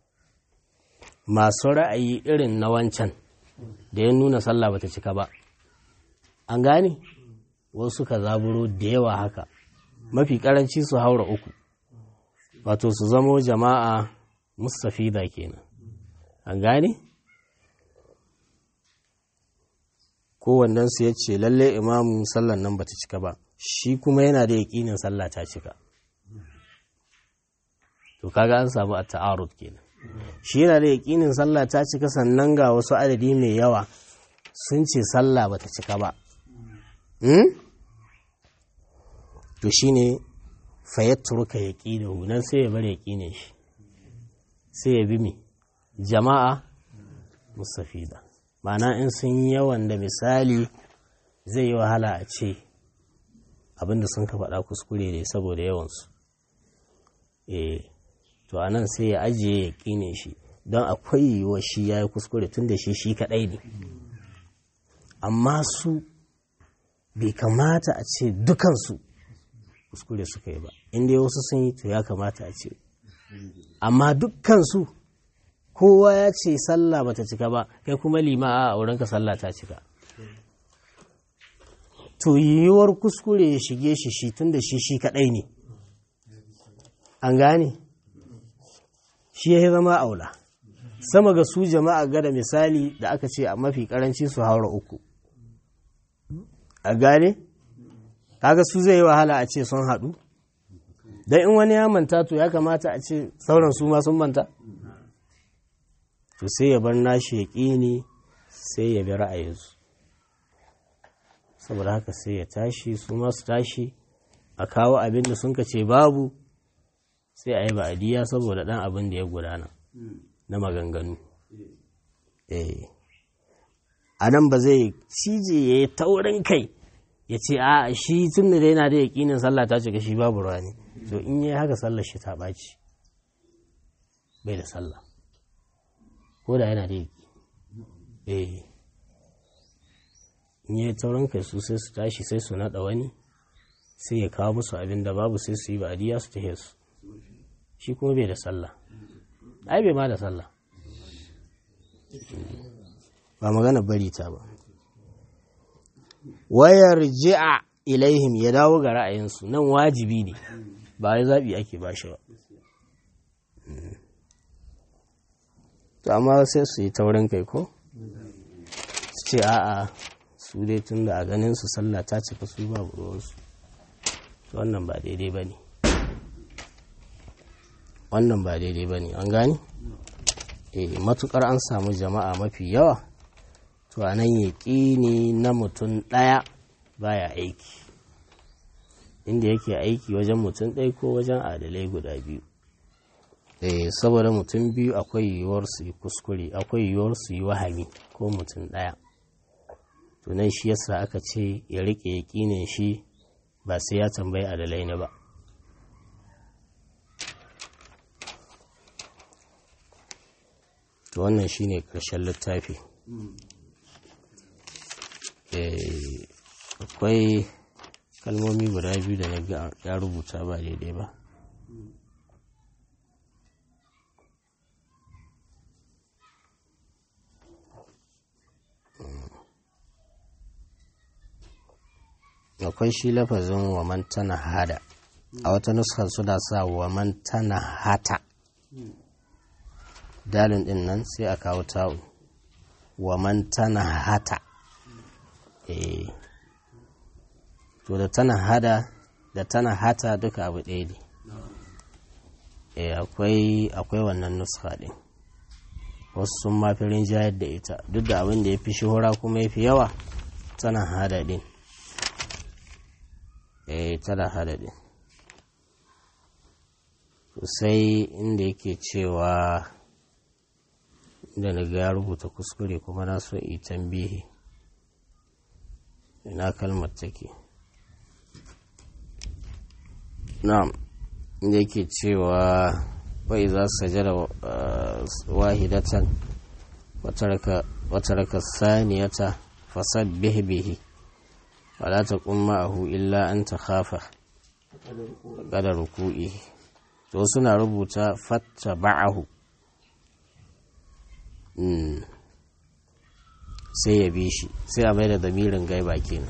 masu ra'ayi irin na wancan da ya nuna sallah bata cika ba an gane wasu ka zaburo da yawa haka mafi karanci su haura uku wato su zamo jama'a mustafida kenan an gane kowannensu ya ce lalle imamu sallan nan bata cika ba shi kuma yana da yaƙinin sallah ta cika to kaga an samu a ta'arud kenan shi yana da yaƙinin sallah ta cika sannan ga wasu adadi mai yawa sun ce sallah bata cika ba to shine fayyatturuka yaƙinahu nan sai ya bar yaƙinin shi sai ya bi mi jama'a musafida ma'ana in sun yi yawan da misali zai yi wahala a ce abinda sun ka faɗa kuskure ne saboda yawansu eh to a nan sai ya ajiye ya ƙine shi don akwai yiwuwa shi ya yi kuskure tun da shi shi kaɗai ne amma su bai kamata a ce dukansu kuskure suka yi ba inda wasu sun yi to ya kamata a ce amma dukkansu kowa ya ce sallah bata cika ba kai kuma lima a aurenka sallah ta cika to yiwuwar kuskure ya shige shi shi tun da shi shi kaɗai ne an gane shi ya zama aula sama ga su jama'a gada misali da aka ce a mafi karanci su haura uku a gane kaga su zai yi wahala a ce sun haɗu don in wani ya manta to ya kamata a ce sauran su ma sun manta to sai ya bar nashi ya ƙini sai ya bi ra'ayinsu saboda haka sai ya tashi su masu tashi a kawo abin da sun ce babu sai a yi ba'adiyya saboda ɗan abin da ya gudana na maganganu a nan ba zai cije ya yi taurin kai ya ce a shi tun da yana da yaƙinin sallah ta cika shi babu rani to in yi haka sallar shi ta ɓaci bai da sallah ko da yana da yaƙi eh in yi taurin kai su sai su tashi sai su naɗa wani sai ya kawo musu abin da babu sai su yi ba'adiyya su tahe su shi kuma bai da sallah ai bai ma da sallah ba magana bari ta ba wayar ji'a ilaihim ya dawo ga ra'ayinsu nan wajibi ne ba ya zaɓi ake ba shi ba to amma sai su yi taurin kai ko su ce a'a su dai tun da a ganin su sallah ta cika su ba ruwansu wannan ba daidai ba ne wannan ba daidai ba ne an gani e matukar an samu jama'a mafi yawa to a nan yaƙini na mutum ɗaya baya aiki inda yake aiki wajen mutum ɗaya ko wajen adalai guda biyu e saboda mutum biyu akwai yiwuwar su yi kuskure akwai yiwuwar su yi wahami ko mutum ɗaya to nan shi yasa aka ce ya riƙe yaƙinin shi ba sai ya tambayi adalai na ba to wannan shine ƙarshen littafi akwai kalmomi guda biyu da na ga ya rubuta ba daidai ba akwai shi lafazin waman tana hada a wata nuskar suna sa waman tana hata dalin din nan sai a kawo tawo waman tana hata eh to da tana hada da tana hata duka abu ɗaya ne eh akwai akwai wannan nuska ɗin wasu sun mafi rinjayar da ita duk da abin da ya fi shahura kuma ya fi yawa tana hada ɗin eh tana hada ɗin sai inda yake cewa da na ga ya rubuta kuskure kuma na so yi tambihi ina kalmar take na'am inda yake cewa wai za su sajada wahidatan wata raka saniyata fasad bihi wala ta ma'ahu illa an ta khafa kada ruku'i to suna rubuta fatta ba'ahu sai ya bi shi sai a mai da damirin gaiba kenan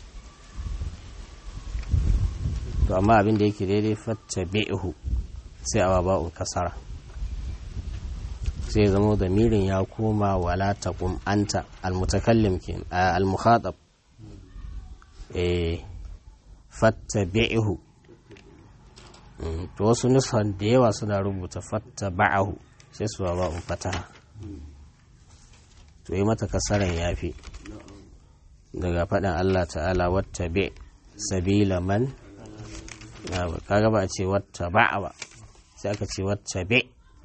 to amma abin da yake daidai fatta bi'hu sai a ba'un kasara sai ya zama damirin ya koma wala taqum anta almutakallim kenan almukhatab eh fatta bi'hu to wasu nusan da yawa suna rubuta fatta ba'ahu sai su ba'un fataha to yi mata kasaran yafi daga faɗin Allah ta'ala wata be sabila man kaga ba a ce wata ba'a ba sai aka ce wata be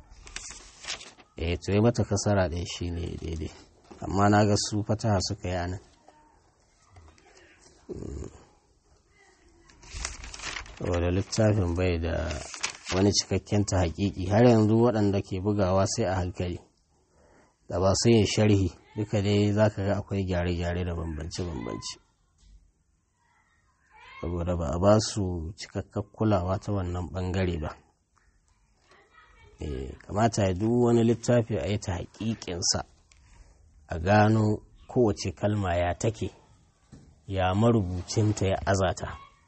eh to yi mata kasara ɗin shi ne daidai amma na ga su fataha suka yi anan saboda littafin bai da wani cikakken ta hakiki har yanzu waɗanda ke bugawa sai a hankali da ba su yin sharhi duka dai za ka ga akwai gyare-gyare da bambance-bambance saboda ba a ba su cikakkar kulawa ta wannan bangare ba kamata ya duk wani littafi a yi ta haƙiƙinsa a gano kowace kalma ya take ya marubucinta ya azata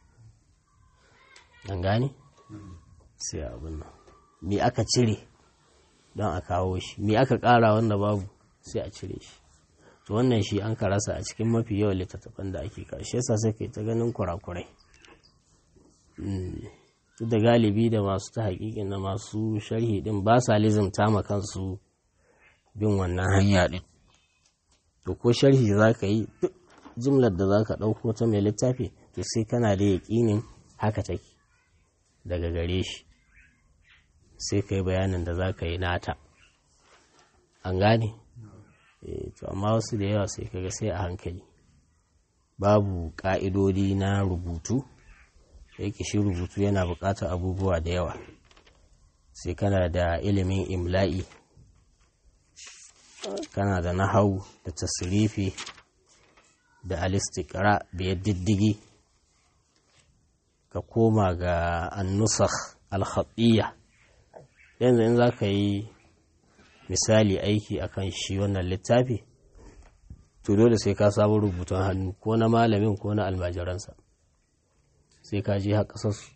an gane sai abin nan me aka cire don a kawo shi me aka ƙara wanda babu sai a cire shi to wannan shi an ka rasa a cikin mafi yawan littattafan da ake karshe sa sai kai ta ganin kurakurai duk da galibi da masu ta haƙiƙin da masu sharhi din ba sa lizimta ma kansu bin wannan hanya din to ko sharhi za ka yi duk jimlar da za ka ɗauko ta mai littafi to sai kana da yaƙinin haka take daga gare shi sai ka yi bayanin da za ka yi nata an gane to amma wasu da yawa sai kaga sai a hankali babu ƙa'idodi na rubutu da yake shi rubutu yana buƙatar abubuwa da yawa sai kana da ilimin imla'i kana da nahau da tasirifi da alistikara da diddigi ka koma ga annusakh alhaɗiyya yanzu in za ka yi misali aiki akan shi wannan littafi to dole sai ka samu rubutun hannu ko na malamin ko na almajiransa sai ka je haka sassu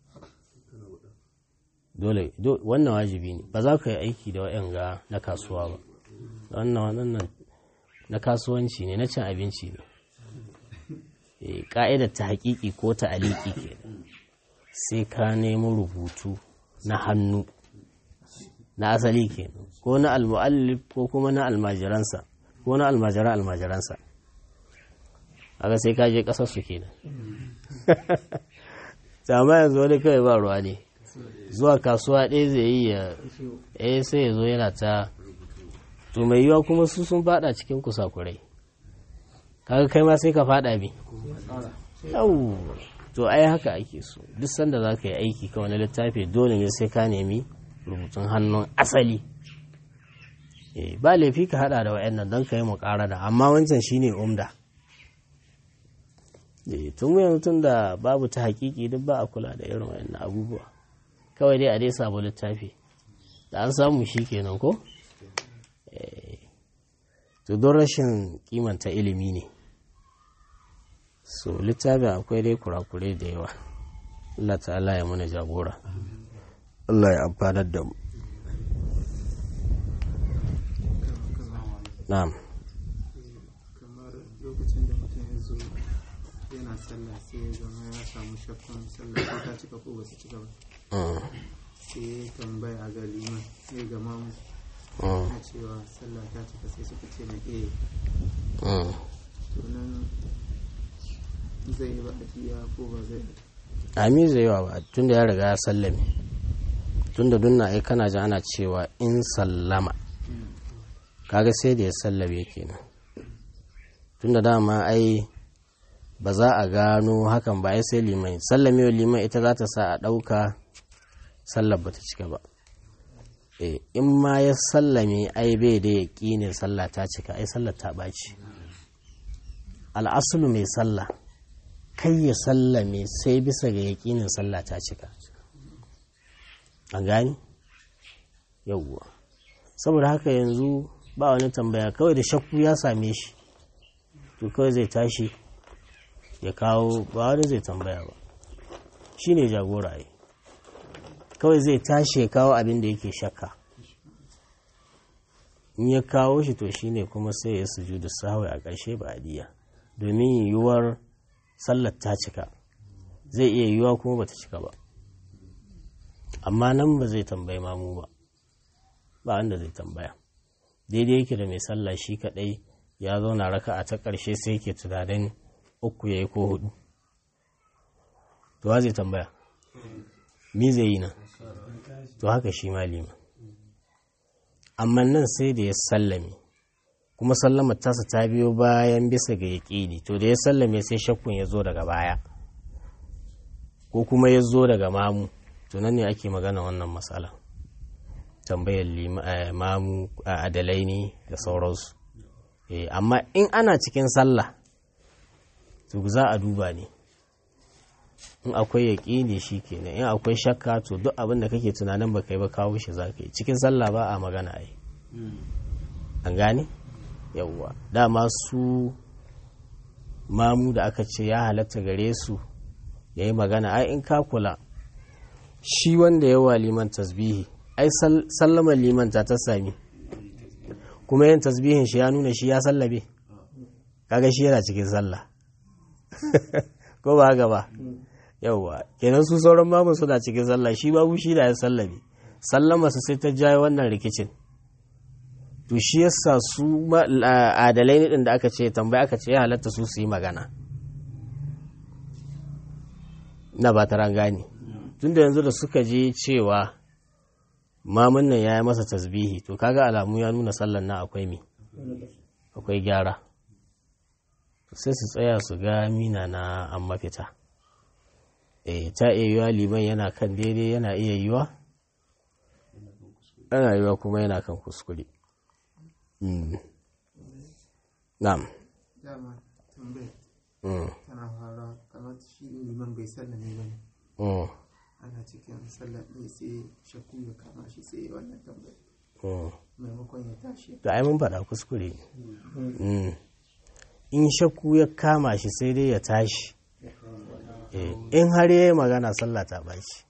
dole wannan wajibi ne ba za ka yi aiki da wa'yan ga na kasuwa ba wannan wannan na kasuwanci ne na cin abinci ne ƙa'idar ta haƙiƙi ko ta aliki ke sai ka nemi rubutu na hannu na asali kenan ko na almu'allif ko kuma na almajiransa ko na almajiran almajiransa haka sai ka je kasar su kenan amma yanzu wani kawai ba ruwa ne zuwa kasuwa ɗaya zai yi ya eh sai ya zo yana ta to mai yiwa kuma su sun fada cikin kusakurai kaga kai ma sai ka fada bi yau to ai haka ake so duk sanda za ka yi aiki ka wani littafi dole ne sai ka nemi rubutun hannun asali ba laifi ka hada da wa'annan don ka yi da amma wancan shine umda tun yanzu tun da babu ta hakiki duk ba a kula da irin wa'annan abubuwa kawai dai a dai samu littafi da an samu shi kenan ko to don rashin kimanta ilimi ne so littafin akwai dai kurakurai da yawa Allah ta'ala ya mana jagora Allah ya amfanar da mu na'am kamar lokacin da mutum ya zo yana sallah sai ya zama ya samu shakkun sallah ko ta cika ko ba ta cika ba sai ya tambaya ga liman sai ga mamu na cewa sallah ta cika sai suka ce na eh to nan zai yi ba'adiyya ko ba zai ami zai yawa ba tun da ya riga ya sallame tun da dunna ai kana ji ana cewa in sallama kaga sai da ya sallame kenan tun da dama ai ba za a gano hakan ba ai sai liman sallame wa liman ita za ta sa a ɗauka sallar ba ta cika ba in ma ya sallame ai bai da ya ƙinin sallah ta cika ai sallar ta ɓaci al'asulu mai sallah kai ya sallame sai bisa ga yaƙinin sallah ta cika an gani yauwa saboda haka yanzu ba wani tambaya kawai da shakku ya same shi to kawai zai tashi ya kawo ba wani zai tambaya ba shi ne jagora yi kawai zai tashi ya kawo abin da yake shakka in ya kawo shi to shi ne kuma sai ya sujudu sahawai a ƙarshe ba adiya domin yiwuwar sallar ta cika zai iya yiwuwa kuma bata cika ba amma nan ba zai tambayi mamu ba ba wanda zai tambaya daidai yake da mai sallah shi kadai ya zauna raka a ta ƙarshe sai ke tunanin uku ya yi ko hudu to wa zai tambaya mi zai yi nan to haka shi malima amma nan sai da ya sallame kuma sallamar tasa ta biyo bayan bisa ga yaƙini to da ya sallame sai shakkun ya zo daga baya ko kuma ya zo daga mamu to nan ne ake magana wannan matsala tambayar mamu a adalai ne da sauransu amma in ana cikin sallah to za a duba ne in akwai yaƙini shi kenan in akwai shakka to duk abin da kake tunanin ba kai ba kawo shi za ka yi cikin sallah ba a magana ai an gane yawwa dama su mamu da aka ce ya halatta gare su ya yi magana ai in ka kula shi wanda ya wa liman tasbihi ai sallama liman ta ta sami kuma yin tasbihin shi ya nuna shi ya sallabe kaga shi yana cikin sallah ko ba haka ba yauwa kenan su sauran mamu suna cikin sallah shi babu shi da ya sallabe sallama su sai ta jaye wannan rikicin to shi yasa su adalai ne din da aka ce tambaya aka ce ya halatta su su yi magana na ba ta gane tunda yanzu da suka je cewa mamun nan ya yi masa tasbihi to kaga alamu ya nuna sallan na akwai mi akwai gyara sai su tsaya su ga mina na an mafita e ta iya yiwa liman yana kan daidai yana iya yiwa yana yiwa kuma yana kan kuskure na'am dama tambayar tana fara kamar shi liman bai sallame ba ne ana cikin sallar ɗaya sai shakku ya kama shi sai wannan tambayar maimakon ya tashi da ai mun faɗa kuskure in shakku ya kama shi sai dai ya tashi in har ya yi magana sallah ta bashi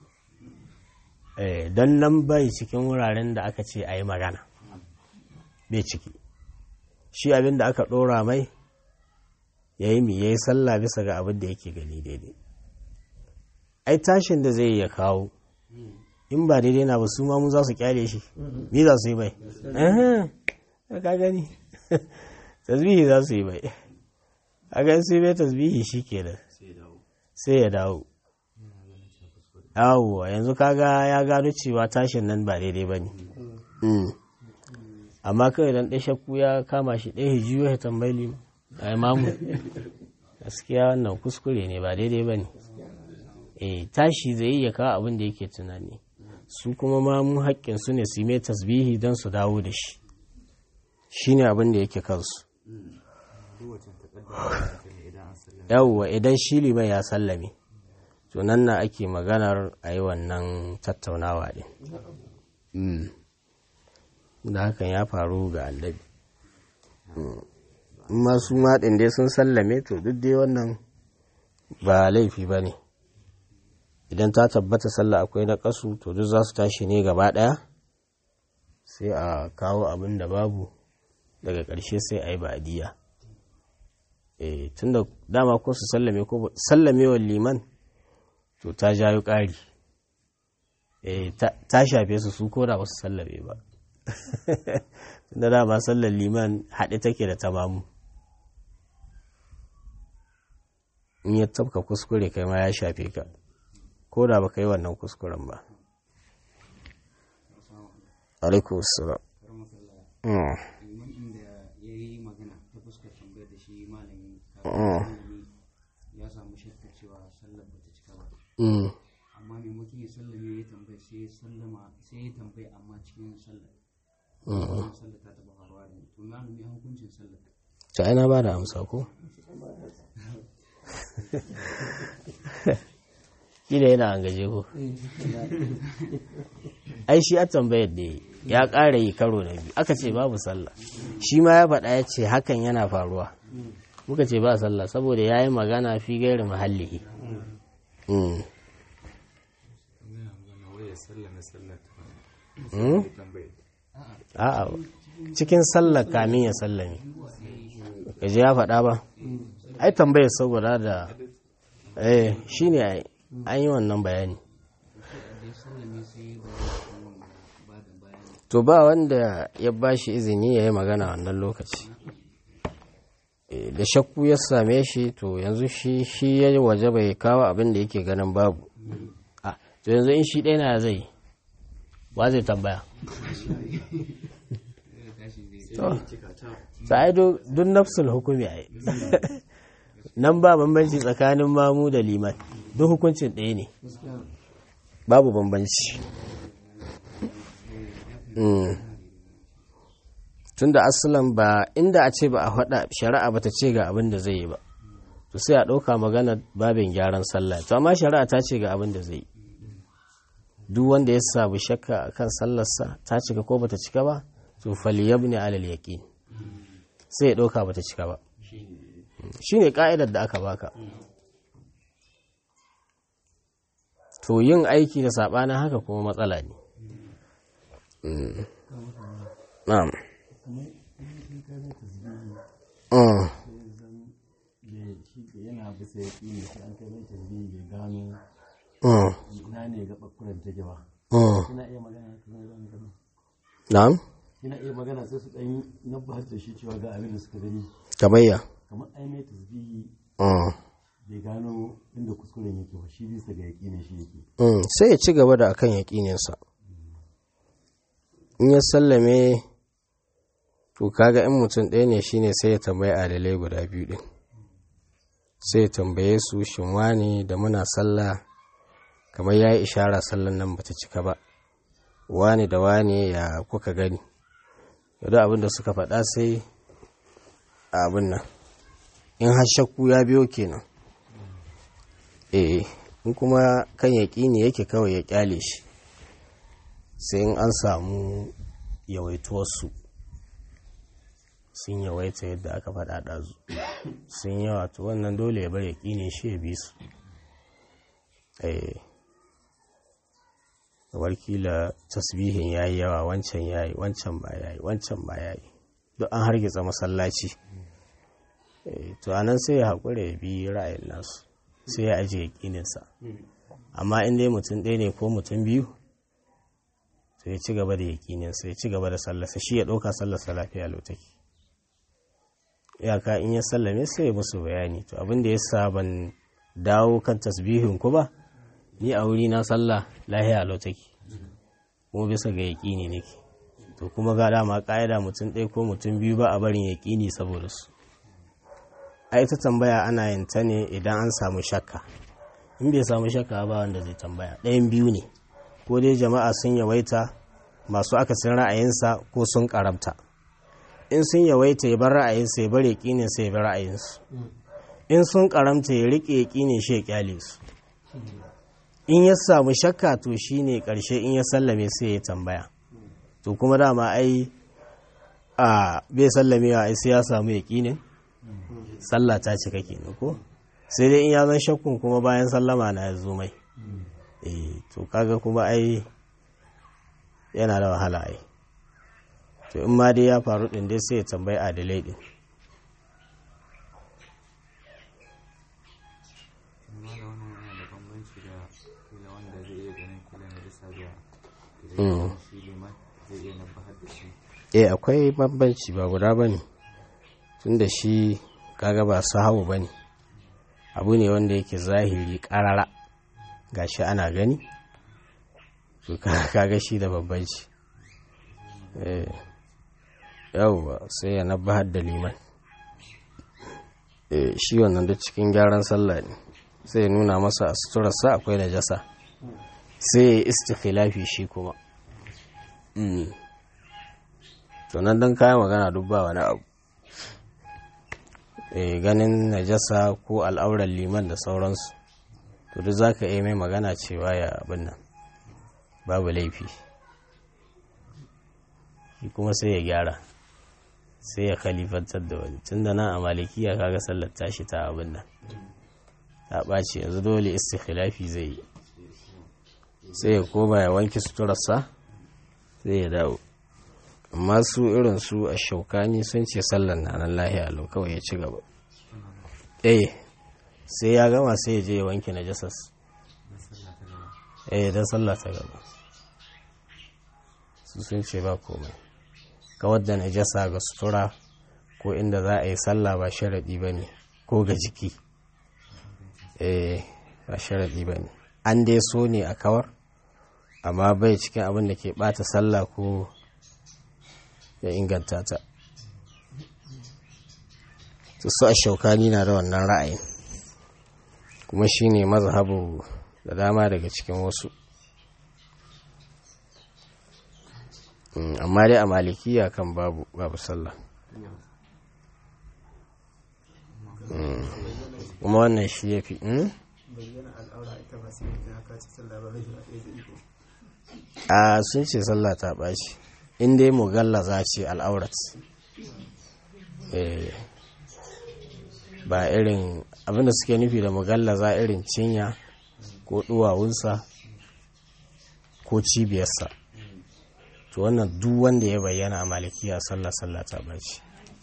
don nan bai cikin wuraren da aka ce a yi magana bai ciki shi abin da aka ɗora mai ya yi mi ya yi sallah bisa ga abin da yake gani daidai ai tashin da zai ya kawo in ba daidai na ba su ma mu za su kyale shi me za su yi bai ka gani tasbihi za su yi bai a ga su yi bai tasbihi shi ke da sai ya dawo yawwa yanzu kaga ya gano cewa tashin nan ba daidai ba ne amma kawai dan ɗaya shakku ya kama shi ɗaya hijiyo ya tambayi limu a imamu gaskiya wannan kuskure ne ba daidai ba ne eh tashi zai yi ya kawo abin da yake tunani su kuma ma mu haƙƙin su ne su yi mai tasbihi don su dawo da shi shine abin da yake kansu yawwa idan shi liman ya sallame to nan na ake maganar a yi wannan tattaunawa ɗin da hakan ya faru ga annabi masu maɗin dai sun sallame to duk dai wannan ba laifi ba ne idan ta tabbata sallah akwai na ƙasu to duk za su tashi ne gaba ɗaya sai a kawo abin da babu daga ƙarshe sai a yi ba'adiyya tun da dama ko su sallame ko sallamewar liman to ta jayo ƙari ta shafe su su ko da ba su sallame ba da dama sallar liman haɗe take da tamamu in ya tabka kuskure kai ma ya shafe ka ko da ba ka yi wannan kuskuren ba alaikum salam ya samu shakka cewa sallar ba ta cika ba amma maimakon ya sallame ya tambaye sai ya sallama sai ya tambaye amma cikin sallar wannan sallar ta taba faruwa da to na nemi hukuncin sallar ta ina ba da amsa ko kila yana an gaje ko ai shi a tambayar da ya ƙara yi karo na biyu aka ce babu sallah shi ma ya faɗa ya ce hakan yana faruwa muka ce ba sallah saboda ya yi magana fi gairi mahalli a'a cikin sallar kamin ya sallame gaji ya faɗa ba ai tambayar saboda da eh shi ne an yi wannan bayani to ba wanda ya ba shi izini ya yi magana wannan lokaci da shakku ya same shi to yanzu shi shi ya waje bai kawo abin da yake ganin babu to yanzu in shi ɗaya na zai ba zai tambaya sai duk nafsul hukumi a nan ba bambanci tsakanin mamu da liman duk hukuncin ɗaya ne babu bambanci tunda asalan ba inda a ce ba a faɗa shari'a ba ta ce ga abin da zai yi ba to sai a ɗauka magana babin gyaran sallah to amma shari'a ta ce ga abin da zai yi duk wanda ya sabu shakka akan sallarsa ta cika ko bata cika ba to falyabni alal yaqin sai ya ɗauka bata cika ba shine ka'idar da aka baka to yin aiki da saɓanin haka kuma matsala ne na'am yana bisa ya ƙi ne sai an kai mai tasbihi ya gano ina ne ga ɓakkuran take ba kina iya magana kan zan gano na'am kina iya magana sai su ɗan nabbahar da shi cewa ga abin da suka gani kamayya kamar ai mai tasbihi bai gano inda kuskuren yake ba shi bisa ga yaƙi ne shi yake sai ya ci gaba da akan yaƙininsa in ya sallame to kaga in mutum ɗaya ne shine sai ya tambayi adalai guda biyu ɗin sai ya tambaye su shin wane da muna sallah kamar ya yi ishara sallan nan bata cika ba wane da wane ya kuka gani yadda abin da suka faɗa sai abin nan in har shakku ya biyo kenan eh in kuma kan yaƙini yake kawai ya ƙyale shi sai in an samu yawaituwarsu sun yawaita yadda aka faɗa ɗazu sun yawa to wannan dole ya bar yaƙini shi ya bi su eh kila tasbihin ya yi yawa wancan ya yi wancan ba ya yi wancan ba ya yi duk an hargitsa masallaci to anan sai ya haƙura ya bi ra'ayin nasu sai ya ajiye yaƙininsa amma in dai mutum ɗaya ne ko mutum biyu to ya ci gaba da yaƙinin sai ya ci gaba da sallarsa shi ya ɗauka sallarsa lafiya lautaki iyaka in ya sallame sai ya musu bayani to abin da ya sa ban dawo kan tasbihin ku ba ni a wuri na sallah lahiya lautaki kuma bisa ga yaƙini nake to kuma ga dama ƙa'ida mutum ɗaya ko mutum biyu ba a barin yaƙini saboda su a ita tambaya ana yin ta ne idan an samu shakka in bai samu shakka ba wanda zai tambaya ɗayan biyu ne ko dai jama'a sun yawaita masu akasin ra'ayinsa ko sun karamta in sun yawaita ya bar ra'ayinsa ya bar yaƙinin sa ya bar ra'ayinsu in sun karamta ya riƙe yaƙinin shi ya kyale su in ya samu shakka to shine ƙarshe in ya sallame sai ya tambaya to kuma dama ai a bai sallamewa ai sai ya samu yaƙinin sallah ta cika kenan ko sai dai in ya zan shakkun kuma bayan sallama na ya zo mai eh to kaga kuma ai yana da wahala ai to in ma dai ya faru din dai sai ya tambayi adalai din amma da wannan yana da bambanci da kila wanda zai iya ganin kila na bisa da Mm. shi liman zai iya nabbahar da shi eh akwai bambanci ba guda bane tunda shi kaga ba sahawu bane abu ne wanda yake zahiri karara gashi ana gani to ka- kaga shi da bambanci eh yawwa sai ya nabbahar da liman eh shi wannan da cikin gyaran sallah ne sai ya nuna masa a suturarsa akwai najasa sai ya yi istikhilafi shi kuma Mm. to nan don kayan magana duk ba wani abu e, ganin najasa ko al'auran liman da sauransu to duk za ka iya mai magana cewa ya abin nan babu laifi shi kuma sai ya gyara sai ya khalifantar da wani tun da nan a malikiya kaga sallar tashi ta abin nan ta ɓaci yanzu dole istikhilafi zai yi sai ya koma ya wanke suturarsa sai ya dawo amma su irin su a shaukani sun ce sallar na nan lahiya lau kawai ya ci gaba eh sai ya gama sai ya je ya wanke najasas eh don sallah ta gaba su sun ce ba komai kawar da najasa ga sutura ko inda za a yi sallah ba sharaɗi ba ne ko ga jiki eh ba sharaɗi ba ne an dai so ne a kawar amma bai cikin abin da ke ɓata sallah ko ya inganta ta su su a shaukani na da wannan ra'ayin kuma shi ne mazhabu da dama daga cikin wasu Mm, amma dai a malikiya kan babu babu sallah Mm, kuma wannan shi ya fi bayyana al'aura ita ba sai ta haka ci sallah ba zai ba ɗaya da iko a sun ce sallah ta ɓaci in dai mugallaza ce al'aurat Eh, ba irin abinda suke nufi da mugallaza irin cinya ko duwawunsa ko cibiyarsa to wannan duk wanda ya bayyana a malikiya sallah sallah ta ɓaci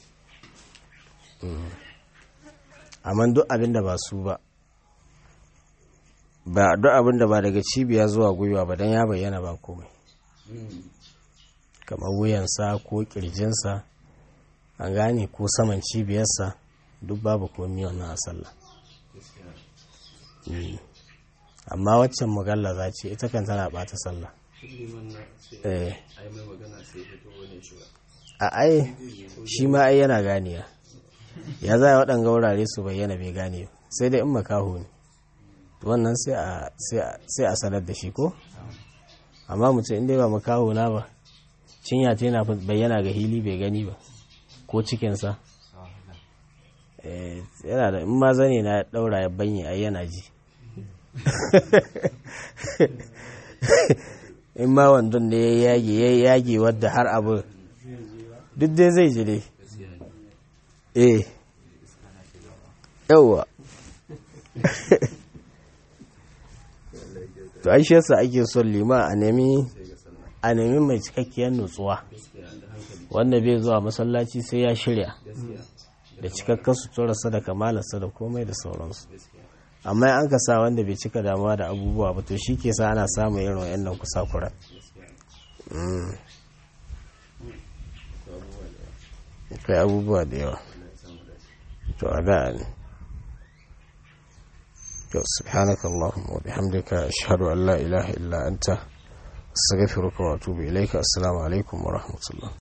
Mm. amma duk abinda ba su ba ba duk abin da ba daga cibiya zuwa gwiwa ba don ya bayyana ba komai kamar wuyansa ko kirjinsa an gane ko saman cibiyarsa duk babu komi wannan a sallah Mm. amma waccan mugalla za ce ita kan tana bata sallah eh a ai shi ma ai yana ganiya ya za a waɗanga wurare su bayyana bai gane ba sai dai in makaho ne wannan sai a sai a sanar da shi ko amma mutum inda ba makaho na ba cinya ta yana bayyana ga hili bai gani ba ko cikinsa Eh, yana da in ma zane na daura ya banye ai yana ji in ma wandon ne ya yage ya yage wadda har abu duk dai zai ji dai eh yauwa to ai shi yasa ake son lima a nemi a nemi mai cikakkiyar nutsuwa wanda bai zuwa masallaci sai ya shirya da cikakken suturarsa da kamalarsa da komai da sauransu amma an ka sa wanda bai cika damuwa da abubuwa ba to shi ke sa ana samun irin wa'annan kusakuran Mm. akwai abubuwa da yawa to a da ne to subhanaka allahumma wa bihamdika ashhadu an la ilaha illa anta astaghfiruka wa atubu ilayka assalamu alaikum wa rahmatullah